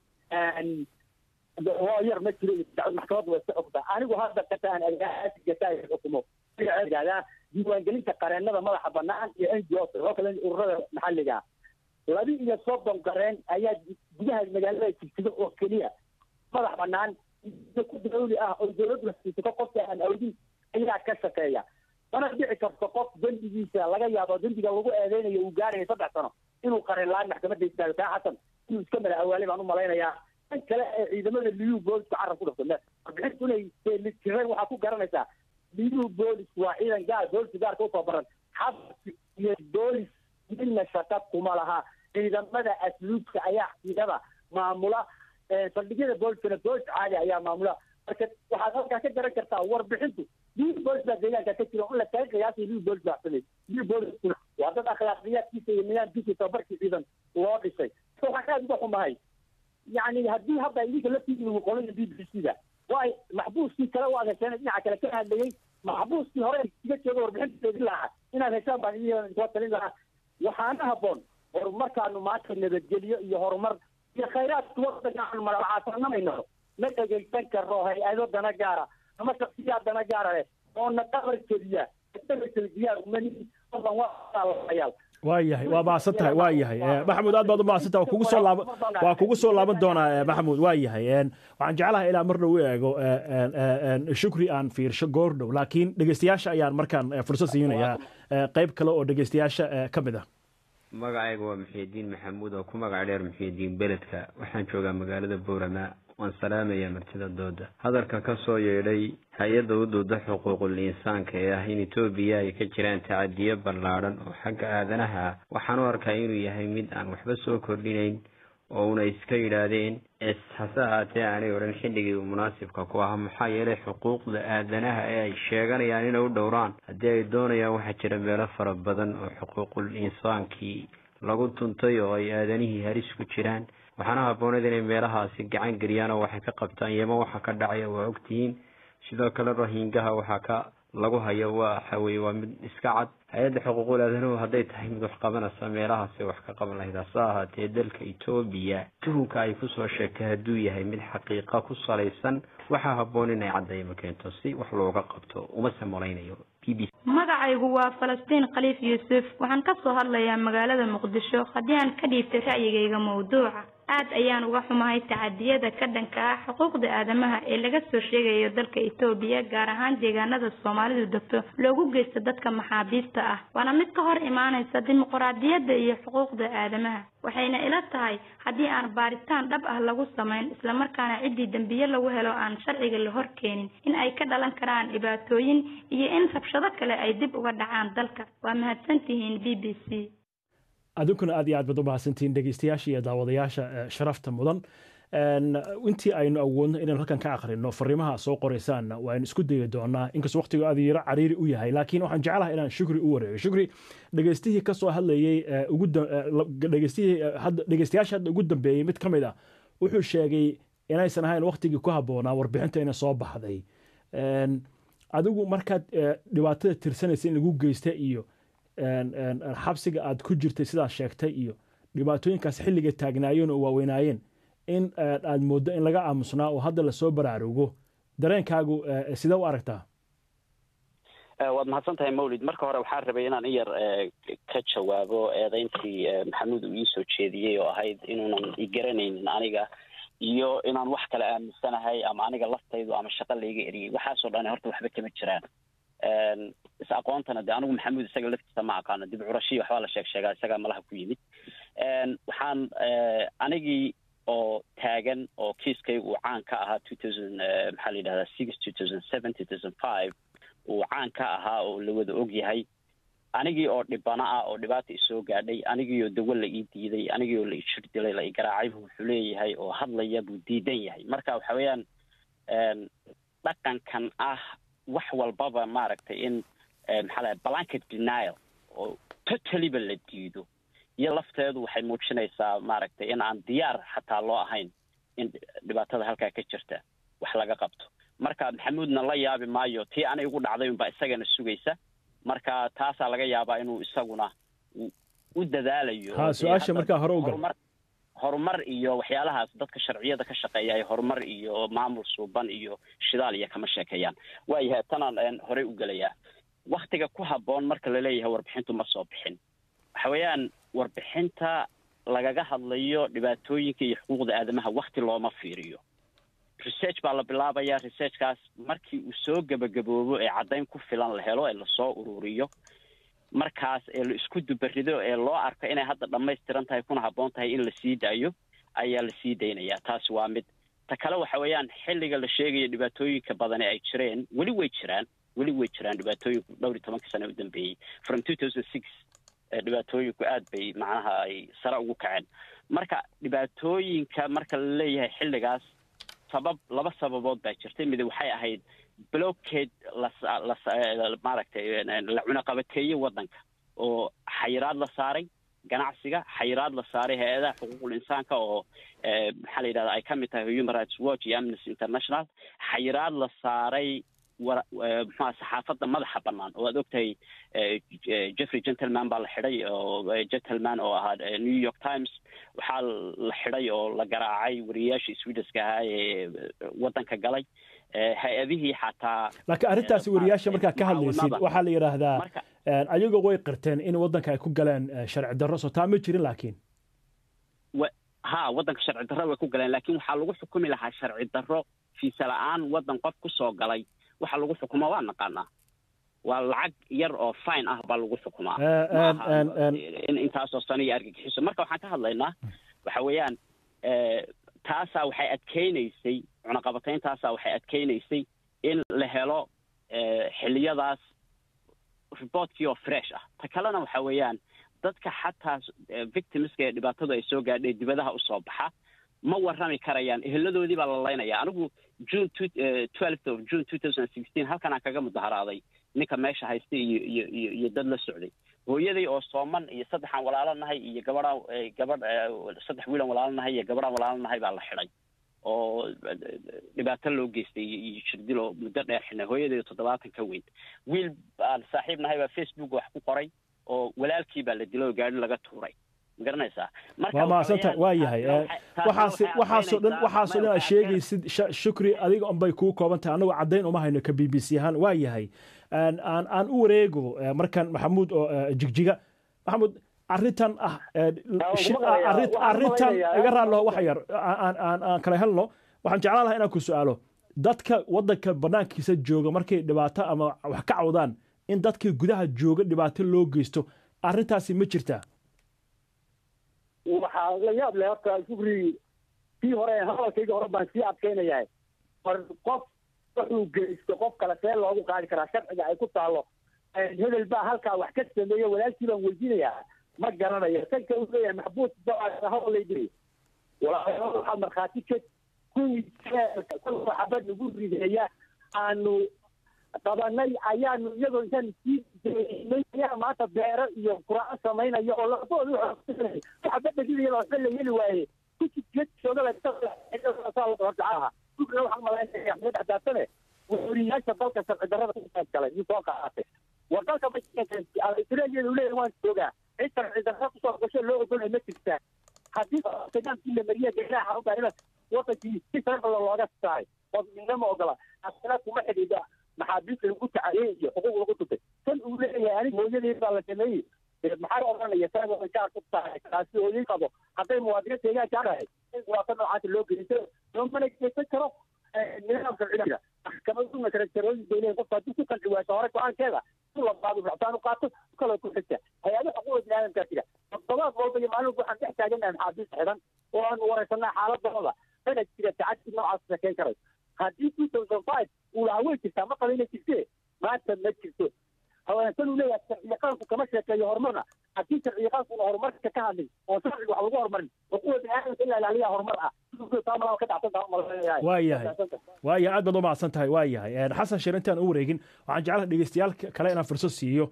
yar ma jiro maxkamadda waa iska xogtaa anigu hadda kata aan agaasi gataa xukumo yidhahdaa diiwaangelinta qareennada madaxa banaan iyo n g o oo kale ururada maxalliga laba iyo soddon qareen ayaa gudaha magaalada jigjiga oo keliya madax banaan ku dawli ah oo dowladdu hasiisato qofka aan awdin ayaa ka shaqeeya mana dhici karto qof dembigiisa laga yaabo dembiga lagu eedeynayo uu gaaraya saddex sano inuu qareen laan maxkamadda istaago taa xasan inuu iska mala awaalay baan u malaynayaa tan kale ee ciidamada liyu boolisku carab ku dhafto warbixintu inay jireen waxaa ku garanaysaa liyu boolisku waa ciidan gaar booliska gaarka usoo baran xabsi iyo boolis midna shaqa kuma laha ciidamada asluubka ayaa ciidada maamula saldhigyada booliskana boolis caadi ayaa maamula marka waxaad halkaa ka garan kartaa warbixintu liyu boolis baa deegaanka ka jira in la kaga qiyaasay liyu boolis baa samey liyu booliskuna waa dad akhlaaqiyaadkiisa iyo nidaamkiisa tababarkii ciidan loo dhisay waxaan aada uga xumahay yani haddii hadda idinka laftiina qolada b b c da waay maxbuuskii kale waad hesheen dhinaca kale ka hadlayey maxbuuskii hore iga jooga warbixinteedii lahaa inaad heshaan baan idin soo talin lahaa waxaana habboon horumarkaanu maanta nabadgelyo iyo horumar iyo khayraadka wadanka aanu malacaasannamayno ma dhegaysan karo hay-ado dana gaara ama shaksiyaad dana gaara leh oona dhabar keliya dhabar keliya umani wadan waa waa yahay waa mahadsan tahay waa yahay maxamuud aad baad u mahadsan tahay waa kugu soo laaban waa kugu soo laaban doonaa maxamuud waa yahay waxaan jeclahay ilaa mar dhow u eego shukri aan fiirsho goor dhow laakiin dhegeystayaasha ayaan markaan fursad siinayaa qayb kale oo dhegeystayaasha ka mid ah magacayga waa muxiidiin maxamuud oo ku magac dheer muxiidiin beledka waxaan joogaa magaalada boorama waan salaamayaa martida dooda hadalka ka soo yeedhay hay-adda u dooda xuquuqul insaanka ee ah in etoobiya ay ka jiraan tacadiyo ballaadhan oo xagga aadanaha ah waxaan u arkaa inuu yahay mid aan waxba soo kordhinayn oo una iska yidhaahdeen es hase ahaatee aanay odhan xilligii uu munaasibka ku ahaa maxaa yeelay xuquuqda aadanaha ee ay sheeganayaan inay u dhowraan haddii ay doonayaan waxaa jira meelo fara badan oo xuquuqul insaankii lagu tuntay oo ay aadanihii halis ku jiraan waxaana habbooneed inay meelahaasi gacan geliyaan oo waxay ka qabtaan yeman waxa ka dhacaya waa ogtihiin sidoo kale rohingaha waxaa ka lagu hayo waxa weye waa mid iska cad hay-adda xuquuqul aadanuhu hadday tahay mid wax qabanaysa meelahaasi wax ka qaban lahayd hase ahaatee dalka etoobiya tuhunka ay kusoo sheegtay hadduu yahay mid xaqiiqa ku salaysan waxaa habboon inay caddaymo keento si wax looga qabto umase malaynayo b b magacaygu waa falastiin khaliif yuusuf waxaan ka soo hadlayaa magaalada muqdisho haddii aan ka dhiibtay ra'yigayga mawduuca aad ayaan uga xumahay tacadiyada ka dhanka ah xuquuqda aadamaha ee laga soo sheegayo dalka etoobiya gaar ahaan deegaanada soomaalidu degto loogu geysto dadka maxaabiista ah waana mid ka hor imaanaysa dimuquraadiyadda iyo xuquuqda aadamaha waxayna ila tahay haddii aan baaritaan dhab ah lagu samayn islamarkaana ciddii dembiye lagu helo aan sharciga la hor keenin in ay ka dhalan karaan dhibaatooyin iyo in rabshado kale ay dib uga dhacaan dalka waa mahadsantihiin b b c adinkuna aad iyo aad baad u mahadsantihiin dhegeystayaasha iyo daawadayaasha sharafta mudan intii aynu awoodno inaynu halkan ka akhrino fariimaha soo qoraysaanna waaynu isku dayi doonaa inkastoo waqtigu aad yaro cariiri u yahay laakiin waxaan jeclahay inaan shukri u wareego shukri dhegeystihii ka soo hadlayey dhegeystayaasha hadda ugu dambeeyey mid ka mid ah wuxuu sheegay inaysan ahayn waqtigii ku habboonaa warbixinta ina soo baxday adigu markaad dhibaatada tirsanaysa in lagu geysta iyo xabsiga aad ku jirtay sidaad sheegtay iyo dhibaatooyinkaas xilliga taagnaayeen oo waaweynaayeen in aad mooddo in laga aamusnaa oo hadda lasoo baraarugo dareenkaagu sidee u aragtaa waad mahadsan tahay mawlid marka hore waxaan rabay inaan in yar ka jawaabo eedeyntii maxamuud uu iisoo jeediyey oo ahayd inuunan igaranaynin aniga iyo inaan wax kale aaminsanahay ama aniga laftaydu ama shaqo layga eriyey waxaasoo dhan horta waxba kama jiraan is aqoontana de anigu maxamuud isaga laftiisa ma aqaano dib curashiya waxbaa la sheeg sheegaa isagaa malaha ku yimid waxaan anigii oo taagan oo kiiskayga uu caan ka ahaa two thousand maxaa la yidhahdaa six two thousand seven two thousand five uu caan ka ahaa oo la wada og yahay anigii oo dhibana ah oo dhibaata isoo gaadhay anigii oo dawo la ii diiday anigii oo la ijir dilay la igaraacay buu wuxuu leeyahay oo hadlaya buu diidan yahay marka waxa weeyaan dhaqankan ah wax walbaba maaragtay in maxaa lahay blanket denial oo totalyba la diido iyo lafteedu waxay muujinaysaa maaragtay in aan diyaar xataa loo ahayn in dhibaatada halkaa ka jirta wax laga qabto marka maxamuudna la yaabi maayo tii ana igu dhacday unbaa isagana sugaysa marka taasaa laga yaabaa inuu isaguna u dadaalayo ha su-aasha markaa hore u gal horumar iyo waxyaalahaas dadka sharciyada ka shaqeeya ay horumar iyo maamul suuban iyo shidaal iyo kama sheekeeyaan waayahay tanaan horey u gelayaa waktiga ku habboon marka laleeyahay warbixintu ma soo bixin waxa weeyaan warbixinta lagaga hadlayo dhibaatooyinka iyo xuquuqda aadamaha wakti looma fiiriyo research baa la bilaabayaa researchkaas markii uu soo gebagaboobo ee caddayn ku filan la helo ee lasoo ururiyo markaas ee la isku dubarido ee loo arko inay hadda dhammaystiran tahay kuna habboon tahay in la sii daayo ayaa la sii daynayaa taasi waa mid ta kale waxa weeyaan xilliga la sheegayo dhibaatooyinka badani ay jireen weli way jiraan weli way jiraan dhibaatooyinku dhowr iyo tobankii sane u dambeeyey from two thousand six dhibaatooyinku aad bay macnaha ay sare ugu kaceen marka dhibaatooyinka marka la leeyahay xilligaas sabab laba sababood baa jirtay mid waxay ahayd blockade maaragtay la cunaqabateeyey waddanka oo xayiraad la saaray ganacsiga xayiraad la saaray hay-adaha xuquuqul insaanka oo maxaa la yidhahda ay ka mid tahay human rights watch iyo amnesty international xayiraad la saaray muxua saxaafadda madaxa bannaan oo aad ogtahay jeffrey gentleman baa la xidhay oo gentleman oo ahaa new york times waxaa la xidhay oo la garaacay wariyayaashii swediska ahaa ee waddanka galay hay-adihii xataa laakiin arrintaasi wariyaasha markaa ka hadlaysid waxaa la yidhaahdaa ayagoo way qirteen in waddanka ay ku galeen sharci darro soo taa ma jirin laakiin ha waddanka sharci darro way ku galeen laakiin waxaa lagu xukumi lahaa sharci darro fiisa la-aan waddan qof ku soo galay waxa lagu xukumaa waa naqaanaa waa lacag yar oo fine ah baa lagu xukumaa in intaasoo sano iyo argagixiso marka waxaan ka hadlaynaa waxa weeyaan taasaa waxay adkeynaysay cunaqabatayntaasa waxay adkeynaysay in la helo xiliyadaas reportkii oo fresh ah ta kalena waxa weeyaan dadka xataa victimska ee dhibaatadu ay soo gaadhay dibadaha usoo baxa ma warrami karayaan eheladoodii baa la laynaya anigu june twelfth of june two thousand sixteen halkan aan kaga mudaharaaday ninka meesha haysta iyo iyo iyo iyo dad la socday hooyaday oo sooman iyo saddexaan walaalo nahay iyo gabadhaan gabadh saddex wiilan walaalo nahay iyo gabadhaan walaalo nahay baa la xidhay oo dhibaato loo geystay iyo jirdil oo muddo dheer xidhnay hooyaday toddobaatan ka weyn wiil aan saaxiib nahay baa facebook wax ku qoray oo walaalkii baa la dilay oo gaari laga tuuray magaranaysaa waa mahadsantahay waa yahay waxaas waxaasoo dhan waxaasoo dhan aad sheegaysid shukri adiga unbay kuu kooban tahay annagu caddayn uma hayno ka b b c ahaan waa yahay aan aan u wareego markan maxamuud oo jigjiga maxamuud arrintan ah arrintan iga raallo wax yar aan aan aan kala helno waxaan jeclaan lahaa inaan ku su-aalo dadka waddanka bannaankiisa jooga markay dhibaato ama wax ka cawdaan in dadkii gudaha jooga dhibaato loo geysto arrintaasi ma jirtaa waxaa la yaab leh horta shukri kii hore hadalkayga hore baan sii adkaynayahay war qof wuxuu geysto qof kale see loogu qaadi karaa sharciga ay ku taalo hebel baa halkaa wax ka sameeya walaalkii baan weydiinayaa ma garanayo tanka uu leeyahay maxbuus hadal lay diri walaalayaal waxaa markhaati ka kuwii xabad lagu rideeya aanu qabanay ayaanu iyagoo intaan sii daynay ayaa maanta beero iyo quraaco samaynaya oo labadoodu xabad dhagidaya waxba la heli waaye kujigeedsoodalasaaaha dugna waxaan malaynaya axmed xadaasane wariyaasha dalka sharci darrada ku galay nin soo qaatay war dalka australiya uu leeyahay waan joogaa cid sharci darra kusoo gasho loo ogolay ma jirtaa haddii nidaamkii la mariya ganaha u baahan wadankii si sharcida looga saaray oo midnama ogola asna kuma xidhiidha maxaabiista lagu tacaliyey iyo xuquuq lagu tutay tan uu leeyahay aniga hooyadii baa la sameeyey maxaa odhanaya taagooda gaar ku tahay taasi hooyay qabo hadday muwaadiniinta deegaanka arahay in dhibaato noocaasa loo geysto loomana geysan karo nidaamka ciidanka maxkamaduna karakterooyin bay leeyihin qofka haddii ku qanci waayso hore go-aankeeda ku labaado ractaan u qaato kaloo ku xigta hay-ado xuquuqda biniaadamkaa jira toddobaad walba iyo maalin waxaan dhex taaganahay maxaabiis xidhan oo aanu wareysanaa xaaladooda dana jira tacaddi noocaas shekeyn karayo haddii two thousand five uu lahaa way jirtaa ma qaba inay jirtee maanta ma jirto haweensan uu leeyahay sharciyaqaanku kama sheekeeyo horumarna haddii sharciyaqaankuna horumarka ka hadlin oo sharciga wax lagu horumarin xuquuqda biniaadamka in la ilaaliya horumar ah taamala ka dhacsan waa yahay waa yahay aad baad u mahadsan tahay waa yahay xasan sheer intaan u wareegin waxaan jeclahay dhegeystayaal kale inaan fursad siiyo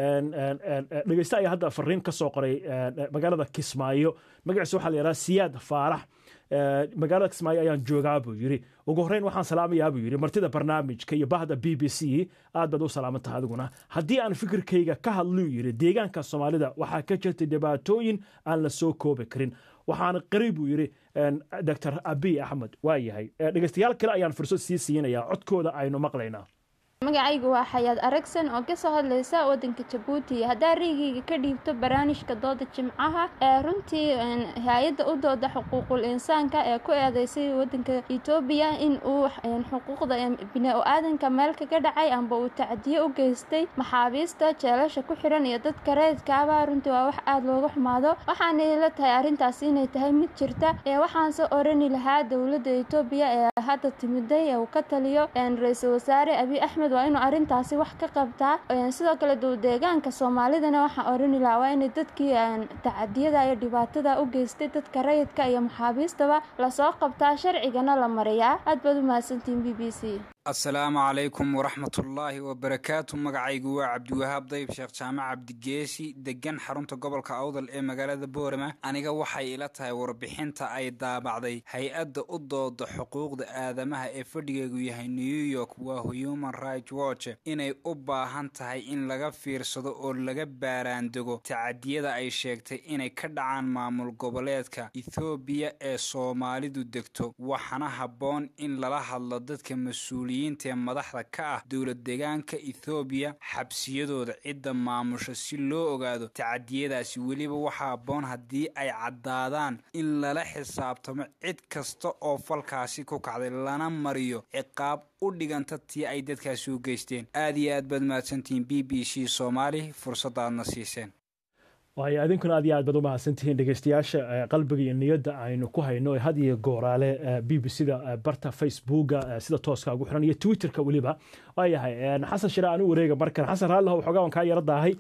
dhegeyste ayaa hadda fariin ka soo qoray magaalada kismaayo magaciisa waxaa la yidhaha siyaad faarax magaalada kismaayo ayaan joogaa buu yidhi ugu horreyn waxaan salaamayaa buu yidhi martida barnaamijka iyo bahda b b c aad baad u salaaman tahay adiguna haddii aan fikirkayga ka hadluu yidhi deegaanka soomaalida waxaa ka jirta dhibaatooyin aan la soo koobi karin waxaan qari buu yidhi doctor abiy axmed waa yahay dhegeystayaal kale ayaan fursad sii siinayaa codkooda aynu maqlaynaa magacaygu waa xayaad aragsan oo kasoo hadlaysa wadanka jabuuti haddaa reygeyga ka dhiibto barnaamijka dooda jimcaha ee runtii hay-adda u dooda xuquuqul insaanka ee ku eedeysay wadanka etoobiya in uu xuquuqda bini-aadanka meel kaga dhacay amba uu tacdiyo u geystay maxaabiista jeelasha ku xiran iyo dadka reedkaaba runtii waa wax aada looga xumaado waxaanay la tahay arrintaas inay tahay mid jirta ee waxaanse orani lahaa dowladda etoobiya ee hadda timiday ee uu ka taliyo ra-iisul wasaare abiy axmed waa inuu arrintaasi wax ka qabtaa sidoo kale dowdeegaanka soomaalidana waxaan orani lahaa waa inay dadkii tacadiyada iyo dhibaatada u geystay dadka rayidka iyo maxaabiistaba lasoo qabtaa sharcigana la mariyaa aad baad u mahadsantihiin b b c asalaamu calaykum waraxmatullaahi wabarakaatu magacaygu waa cabdiwahaab dayib sheekh jaamac cabdigeesi degan xarunta gobolka awdal ee magaalada boorama aniga waxay ila tahay warbixinta ay daabacday hay-adda u dooda xuquuqda aadamaha ee fadhigeegu yahay new york waa human right watch inay u baahan tahay in laga fiirsado oo laga baaraandego tacadiyada ay sheegtay inay ka dhacaan maamul goboleedka ethoobiya ee soomaalidu degto waxaana habboon in lala hadlo dadka mas-uuliya ee madaxda ka ah dowlad deegaanka ethoobiya xabsiyadooda cidda maamusha si loo ogaado tacadiyadaasi weliba waxaa aboon haddii ay caddaadaan in lala xisaabtamo cid kasta oo falkaasi ku kacday lana mariyo ciqaab u dhiganta tii ay dadkaasi u geysteen aad iyo aad baad mahadsantihiin b b c soomaali fursadaadna siiseen waayo idinkuna aad iyo aad baad u mahadsantihiin dhegeystayaasha qalbiga iyo niyadda aynu ku hayno ee had iyo gooraale b b c-da barta facebooka sida tooska ugu xiran iyo twitterka weliba waayahay xasan shire aan u wareega markan xasan raalliho waxoogaa waan kaa yara daahay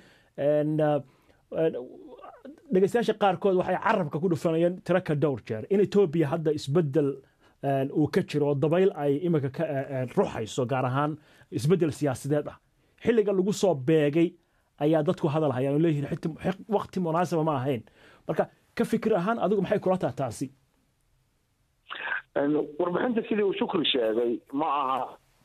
dhegeystayaasha qaarkood waxay carabka ku dhufanayeen tiro ka dhowr jeer in etoobiya hadda isbedel uu ka jiro oo dabayl ay iminka ka ruxayso gaar ahaan isbedel siyaasadeed ah xilliga lagu soo beegay ayaa dadku hadal hayaan oo leeyihiin waqti munaasaba ma ahayn marka ka fikir ahaan adigu maxay kula taha taasi warbixinta sidii uu shukri sheegay ma aha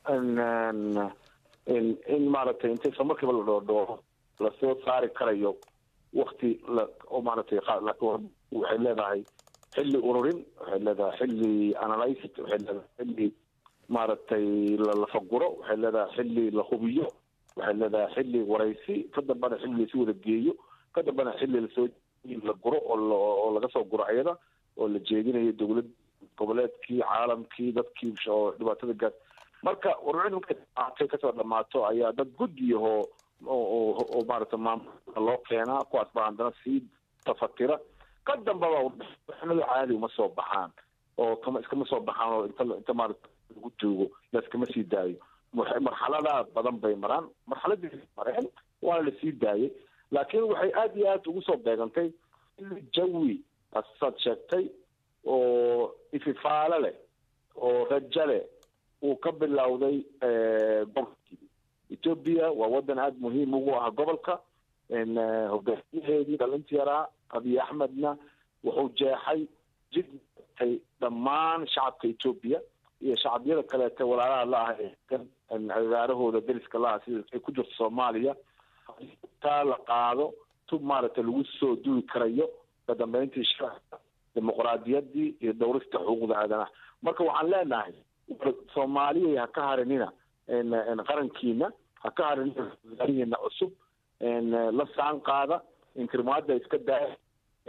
in maaragtay inta isla markiiba la dhoodhooho lasoo saari karayo wakti oo maaragtay waxay leedahay xilli ururin waxay leedahay xilli analysis waxay leedahay xilli maaragtay lalafaguro waxay leedahay xilli la hubiyo waxay leedahay xilli waraysi ka dambana xilli laisu wada geeyo ka dambana xilli lasoo la guro oo laga soo guro ayada oo la jeedinayo dowlad goboleedkii caalamkii dadkii oo dhibaatada gaas marka warbixin markay dhamaatay kasoo dhamaato ayaa dad gudiyahoo oo maaragta maamulka loo keenaa kuwaas baa haddana sii tafatira ka dambaba warbixinadu caadi uma soo baxaan oo kama iskama soo baxaan oo inta inta maaragta lagu joogo laiskama sii daayo marxalada badan bay maraan marxaladii mareen waana lasii daayay laakiin waxay aada iyo aad ugu soo beegantay jawi asaad sheegtay oo ififaale leh oo rajo leh uu ka bilowday gobolkii etoobiya waa wadan aada muhiim ugu ah gobolka hogaamiyaheedii dhalinta yaraa abiy axmedna wuxuu jeexay jid ay dhammaan shacabka etoobiya iyo shacabyada kaleete walaalaha la ah agaarahooda deriska la ah sida ay ku jirto soomaaliya taa la qaado tub maaragtay lagu soo duwi karayo ka dambeyntii sharciga dimuqraadiyadii iyo dhowrista xuquuqda aadanaha marka waxaan leenahay soomaaliya ha ka harinina qarankiina ha ka harinina wasaarihiina cusub la saan qaada inkirmaada iska daaya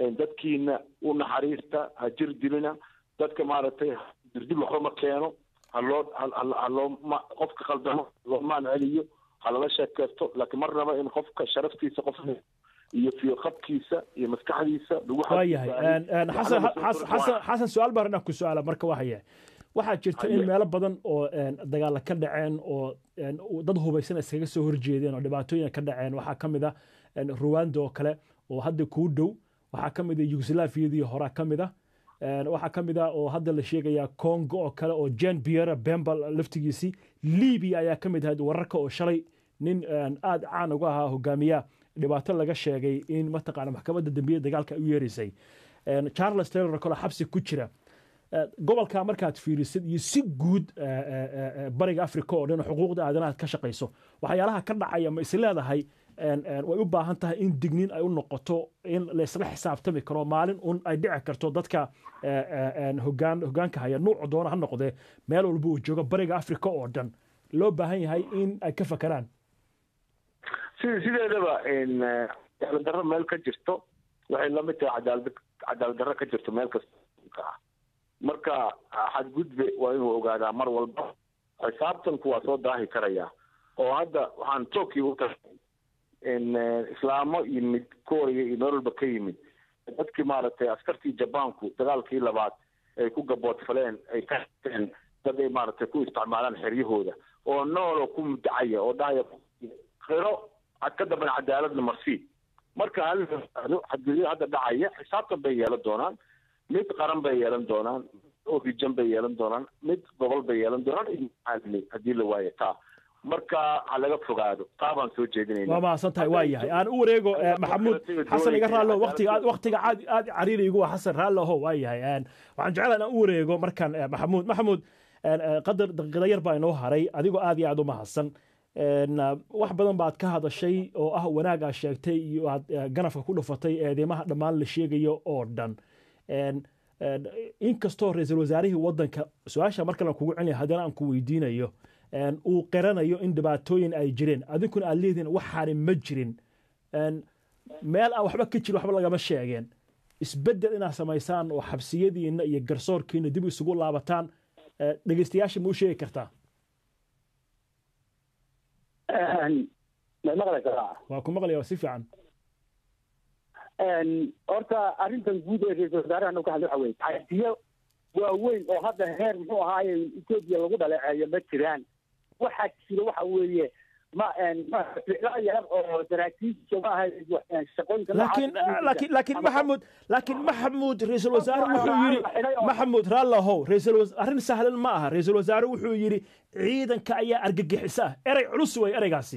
dadkiina u naxariista ha jir dilina dadka maaragtay dirdil waxba ma keeno haloo haloo ma qofka qaldamo loo maan celiyo halala sheekeysto laakiin marnaba in qofka sharaftiisa qof iyo fiyoqabkiisa iyo maskaxdiisa lagu waayahay xasan xasan xasan su-aal baan inaan ku su-aala marka waxaya waxaa jirta in meelo badan oo dagaala ka dhaceen oo dad hubaysan iskaga soo horjeedeen oo dhibaatooyin ka dhaceen waxaa ka mid ah ruwanda oo kale oo hadda kuu dhow waxaa ka mid ah yugoslaafiyadii horaa ka mid ah waxaa ka mid ah oo hadda la sheegayaa congo oo kale oo jan biera bembal laftigiisii libya ayaa ka mid ahayd wararka oo shalay nin aada caan uga ahaa hogaamiya dhibaato laga sheegay in mataqaana maxkamadda dambiyada dagaalka ay u yeeraysay charles taylor kale xabsi ku jira gobolka markaad fiirisid iyo si guud bariga africa oo dhan xuquuqda aadanaha ka shaqayso waxyaalaha ka dhacaya ma is leedahay way u baahan tahay in digniin ay u noqoto in laysla xisaabtami karo maalin un ay dhici karto dadka hogaan hogaanka haya nuucu doona ha noqdee meel walba uu joogo bariga africa oo dhan loo baahan yahay in ay ka fakaraan sideedaba cadaalad darro meel ka jirto waxay lamid tahay cadaalad cadaalad darro ka jirto meel kasta ah marka xadgudbe waa inuu ogaadaa mar walba xisaabtanku waa soo daahi karaya oo hadda waxaan tokyo u tagay islaamo yimid korea iyo meel walba ka yimid dadkii maaragtay askartii jabaanku dagaalkii labaad ay ku gaboodfaleen ay ka hateen dad ay maaragtay ku isticmaalaan xeryahooda oo nooloo ku mudacaya oo dhahaya qiro ka damban cadaaladna marsii marka hal xadgudyo hadda dhacaya xisaabtan bay yeelan doonaan mid qaran bay yeelan doonaan oo rijan bay yeelan doonaan mid gobol bay yeelan doonaan iyo haddii la waayo taa marka ha laga fogaado taa baan soo jeedinayna waa mahadsan tahay waa yahay aan u wareego maxamuud xasan iga raallo waqtiga waqtiga aad aad cariiri igu waa xasan raallo ho waa yahay waxaan jeclaan aan u wareego markaan maxamuud maxamuud qadar daqiiqada yar baa inoo haray adigoo aad iyo aad u mahadsan wax badan baad ka hadashay oo ah wanaag aad sheegtay iyo aad ganafka ku dhufatay eedeymaha dhammaan la sheegayo oo dhan inkastoo ra-iisul wasaarihii waddanka su-aasha mar kale aan kugu celinaya haddana aan ku weydiinayo uu qiranayo in dhibaatooyin ay jireen adinkuna aad leedihin waxaani ma jirin meel aan waxba ka jirin waxba lagama sheegeen isbeddel inaad samaysaan oo xabsiyadiina iyo garsoorkiina dib isugu laabataan dhegeystayaasha ma u sheegi kartaa waa ku maqlaya si fiican horta arrintan guud ee ra-isul wasaaraha ka hadla waxa weye cadiyo waaweyn oo hadda heer muxuu ahaaye etoobiya lagu dhaleeceeyo ma jiraan waxaa jira waxa weeye ma ficlo yar oo saraakiisha ma aha shaqooyinka laakiin laakiin laakiin maxamuud laakiin maxamuud ra-iisul wasaare wuxuu yidhi maxamuud raallahow ra-iisul arrin sahlan ma aha ra-iisul wasaare wuxuu yidhi ciidanka ayaa argagixisa ah erey culus wey ereygaasi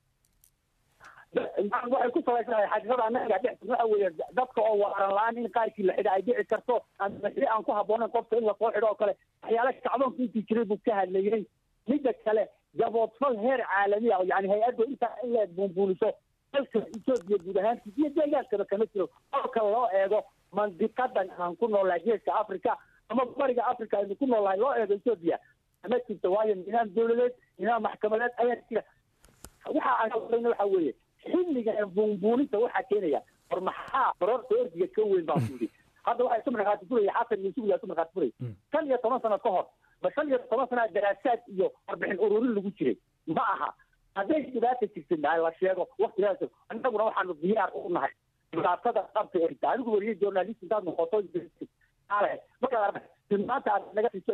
waxay ku salaysanaya xaqiiqada annaga dhex waxa weeye dadka oo waaran la-aan in qaarkii la xidha ay dhici karto ama xidhi aan ku habboonayn qofka in lasoo xidho oo kale waxyaala kacdoonka intii jiray buu ka hadlayey midda kale gaboodfal heer caalami ah yani hay-adda intaa in la buunbuuniso dalka etoobiya guud ahaantiis iyo deegaankaba kama jiro kolka loo eego mandiqadan aan ku noolnahay geeska africa ama bariga africa aynu ku noolnahay loo eego etoobiya ma jirto waayo nidaam dowladeed nidaam maxkamadeed ayaa jira waxa aan hadlayna waxa weeye xilliga buunbuuninta waxaa keenaya war maxaa barorta ordiga ka weyn baa kuyidhi hadda waxaa isu markhaati furaya xasan yuusuf yaa isu markhaati furay shan iyo toban sano ka hor ma shan iyo toban sana daraasaad iyo warbixin ururin lagu jiray ma aha hadday dhibaata jirtin dhahay la sheego waktigaas annaguna waxaanu diyaar u nahay dhibaatada qabta erta anigu wariye journalist intaad noqoto markaad maanta aad naga siiso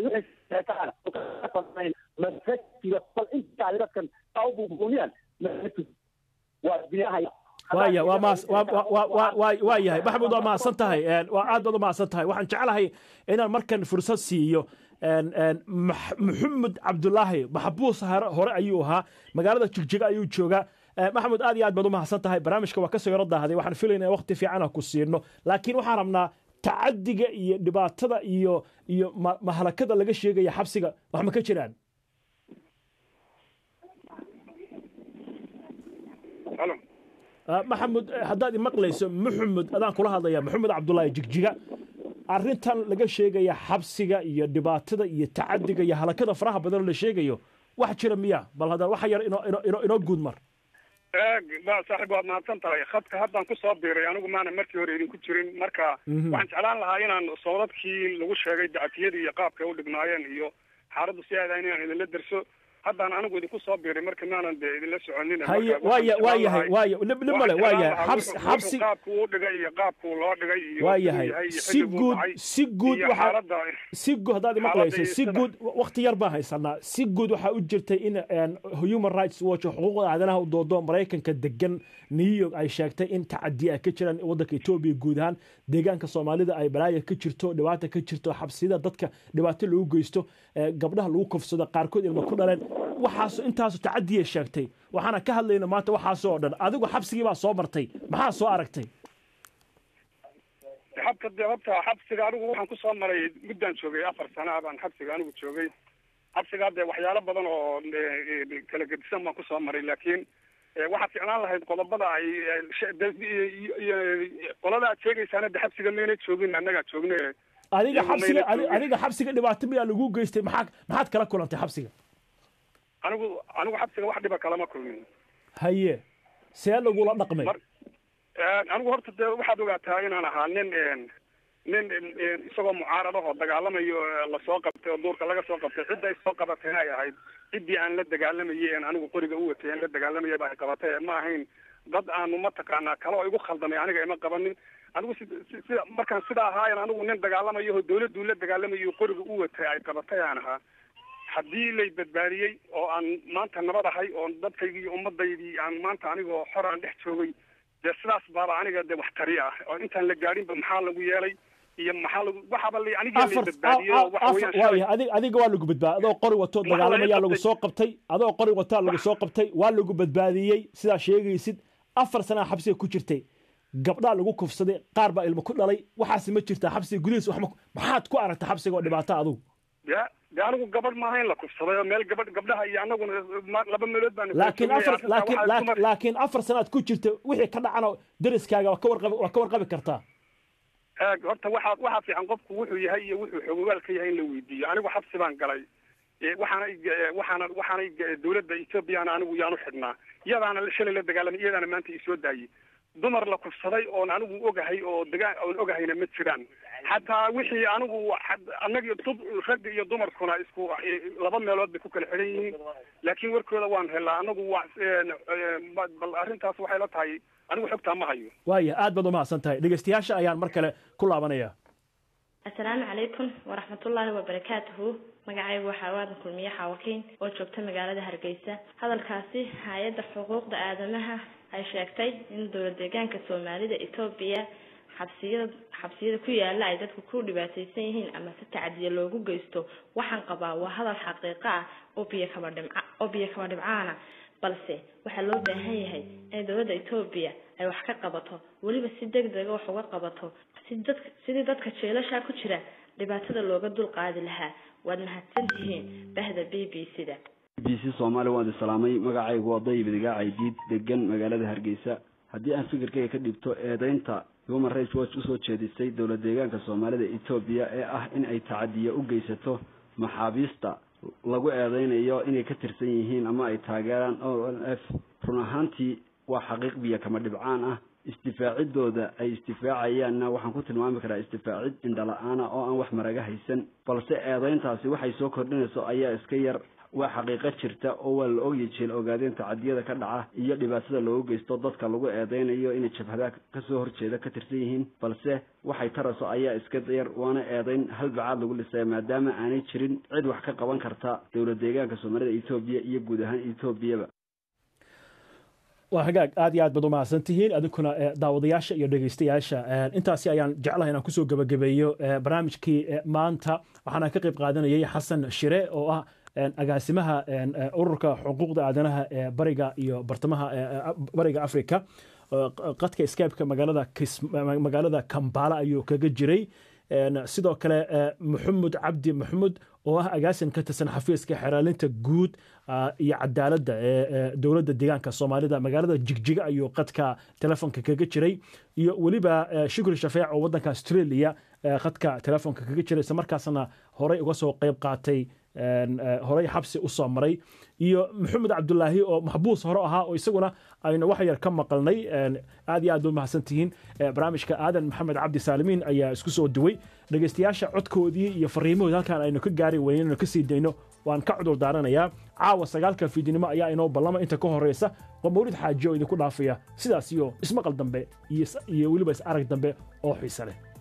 masajida bal intaa dadkan saa u buunbuuniyaan waaya waa maas waa yahay maxamuud waa mahadsan tahay waa aad baad u mahadsan tahay waxaan jeclahay inaan markan fursad siiyo maxamed cabdulaahi maxbuus hore ayuu ahaa magaalada jigjiga ayuu joogaa maxamuud aad iyo aad baad u mahadsan tahay barnaamijka waa kasoo yaro daahday waxaan filaynaa waqti fiican ku siino laakiin waxaan rabnaa tacadiga iyo dhibaatada iyo iyo mahalakada laga sheegaya xabsiga wax ma ka jiraan maxamud haddaad imaqlayso maxamed adaan kula hadlaya maxamed cabdulaahi jigjiga arrintan laga sheegaya xabsiga iyo dhibaatada iyo tacadiga iyo halakada faraha badan la sheegayo wax jira miya bal hadda waxa yar inoo guud mar saaxiib waad mahadsan tahay khadka haddaan kusoo biiray anigu maana markii hore idinku jirin marka waxaan jeclaan lahaa inaan soodadkii lagu sheegay dacatiyadii iyo qaabkay u dhignaayeen iyo xaaladdu si aada inaan idinla derso haddaan anigu idinku soo biiray marka maanan de idinla soconin haye waaya waa yahay waaya dhib dhib male waa yahay xabs xabsi qaabku u dhigay iyo qaabku loo dhigay iyo waa siduu yahay yahay iyo si xilliguu guud dhacay si guud iyo waxaa xaaladda si guud haddaad xaaladda maqlayso iyo si sida- guud waqti yar baan haysanaa si guud waxaa u jirtay in een, human rights watch oo xuquuqda aadanaha u doodo maraykanka degan new york ay sheegtay in tacadi ay ka jiraan waddanka etoobiya guud ahaan deegaanka soomaalida ay balaaya ka jirto dhibaata ka jirto xabsiyada dadka dhibaato lagu geysto ee, gabdhaha lagu kufsado qaarkood ilma ku dhaleen waxaas intaasu tacadiyay sheegtay waxaana ka hadlayna maanta waxaasoo dhan adigu xabsigii baa soo martay maxaa soo aragtay xabka de horta xabsiga anigu waxaan kusoo maray muddaan joogay afar sana baan xabsiga anigu joogay xabsigaa dee waxyaalo badan oo eh, kala gedisan baan kusoo maray laakiin eh, waxaa ficnaan lahayd qodobada ay eh, she- de- iyo- iyo- qolada aad sheegaysaana de xabsiga mayna joogin annagaa joogne adiga iyagu xabsiga mayna adi- joogin. adiga xabsiga dhibaato miyaa lagu geystay maxaa maxaad kala kulantay xabsiga anigu anigu xabsiga wax dhiba kalama kulmin haye see lagula dhaqmay Eh, anigu horta de waxaad ogaataa inaan ahaa nin een, nin een, isagoo mucaarad ahoo dagaalamayo eh, lasoo qabtay oo duurka laga soo qabtay cidda ay soo qabatay ay ahayd ciddii aan la dagaalamayay een anigu qoriga u watay aan la dagaalamayay ba ay qabatay ma ahayn dad aanu mataqaanaa kale oo igu khaldamay aniga ima qabanin anigu si si- sida markaan sidaa ahaayan anigu nin dagaalamayo oo dawladdu la dagaalamayo qoriga u watay ay qabatay aan ahaa haddii lay badbaadiyey oo aan maanta nabad ahay oo dadkaygii iyo ummadaydii aan maanta anigoo xor aan dhex joogay dee sidaas baaba aniga de wax tari ah oo intaan la gaadhinba maxaa lagu yeelay iyo maxaa lagu waxaaba la aniga lay afar badbaadiyey oo waxa weeyaan shalay waaya adiga adiga waa lagu badbaadiyey adoo qori wato Maxaa laga dagaalamayaa lagu qabtay? soo qabtay adoo qori wataa lagu soo qabtay waa lagu badbaadiyey sidaa sheegaysid afar sanaa xabsiga ku jirtay gabdhaa lagu kufsaday qaar baa ilmo ku dhalay waxaasi ma jirtaa xabsiga gudihiisa wax ma maxaad ku aragtay xabsiga oo dhibaato adugu de de anigu gabadh maaha in la kufsaday oo meel gabadh gabdhaha iyo anaguna ma- laba meelood baan laakiin afar laakiin laakiin- laakiin afar sanaad ku jirta wixii ka dhacana deriskaaga waa ka warqabi waa ka warqabi kartaa eeg horta waxaa waxaa fiican qofku wuxuu yahay iyo wuxuu xogogaal ka yahay in la weydiiyo anigu xabsi baan galay Eh, waxaana ig- eh, waxaana waxaana ig- dawladda ethoobiyaana anigu yaanu xidhnaa iyadaana shalay la dagaalamay iyadaana maanta isoo daayey dumar la kufsaday oon anigu ogahay oo dagaa oon ogahayna ma jiraan xataa wixii anigu had- annagii dub- ragga iyo dumarkuna isku eh, laba meelood bay ku kala xidhan yihiin laakiin warkooda waan helaa anagu waa eh, eh, ba- bal arrintaas waxay la tahay anigu xogtaa ma hayo waaya aad baad umahadsan tahay dhegeystayaasha ayaan mar kale ku laabanaya asalaamu calaykum waraxmatullaahi wabarakaatuhu magacaygu waxaa waadan kulmiye xaawakiin oo joogta magaalada hargeysa hadalkaasi hay-adda xuquuqda aadamaha ay sheegtay in dowlad deegaanka soomaalida etoobiya xabsiyada xabsiyada ku yaala ay dadku ku dhibaateysan yihiin ama si tacadiya loogu geysto waxaan qabaa waa hadal xaqiiqo ah oo biyo kaba dhimca oo biyo kaba dhibcaana balse waxaa loo baahan yahay in dowladda etoobiya ay wax ka qabato weliba si deg dega wax uga qabato si dadka sidii dadka jeelashaa ku jira dhibaatada looga dul qaadi lahaa waad mahadsan tihiin bahda b b c da b c soomaali waan idin salaamay magacaygu waa dayib idigaaca diid degan magaalada hargeysa haddii aan fikirkayga ka dhibto eedeynta human rights watch usoo jeedisay dowlad deegaanka soomaalida etoobiya ee ah in ay tacadiya u geysato maxaabiista lagu eedeynayo inay ka tirsan yihiin ama ay taageeraan o l f run ahaantii waa xaqiiq biyo kama dhibcaan ah isdifaacidooda ay isdifaacayaanna waxaan ku tilmaami karaa isdifaacid indhala-aana oo aan wax maraga haysan balse eedeyntaasi waxay soo kordhinayso ayaa iska yar waa xaqiiqo jirta oo waa la ogya jeel ogaadeen tacadiyada ka dhaca iyo dhibaatada loogu geysto dadka lagu eedeynayo inay jabhadaha kasoo horjeeda ka tirsan yihiin balse waxay taraso ayaa iska yar waana eedeyn halbacaad lagu dhisaya maadaama aanay jirin cid wax ka qaban karta dowlad deegaanka soomaalida etoobiya iyo guud ahaan etoobiyaba waa hagaag aad iyo aad baad umahadsan tihiin adinkuna eh, daawadayaasha iyo dhegeystayaasha eh, intaasi ayaan jeclahay inaan kusoo gebagabeeyo eh, barnaamijkii eh, maanta waxaana ka qayb qaadanayay xasan shire oo ah eh, agaasimaha eh, eh, ururka xuquuqda aadanaha ee bariga iyo bartamaha eh, eh, bariga africa Eh, qadka skypeka magaalada Kis- magaalada kambala ayuu kaga jiray En, sidoo kale eh, maxamed cabdi maxamed oo ah agaasin ka tirsan xafiiska xeraalinta guud ah, iyo cadaaladda ee ee dowladda deegaanka soomaalida magaalada jigjiga ayuu qadka telefoonka kaga jiray iyo weliba eh, shukri shafeec oo wadanka australia eh, qadka telefoonka kaga jiray isla markaasna horey uga soo qayb qaatay horey xabsi u soo maray iyo maxamed cabdulaahi oo maxbuus hore ahaa oo isaguna aynu wax yar ka maqalnay aad iyo aad bay mahadsan tihiin barnaamijka aadan maxamed cabdi saalimiin ayaa isku soo duway dhegeystayaasha codkoodii iyo fariimahoodii halkaan aynu ka gaari weynin aynu ka sii dayno waan ka cudur daaranayaa caawa sagaalka fiidnimo ayaa inoo ballama inta ka horeysa waa mawlid xaaji oo idinku dhaafaya sidaas iyo ismaqal dambe iyo weliba is arag dambe oo xiise leh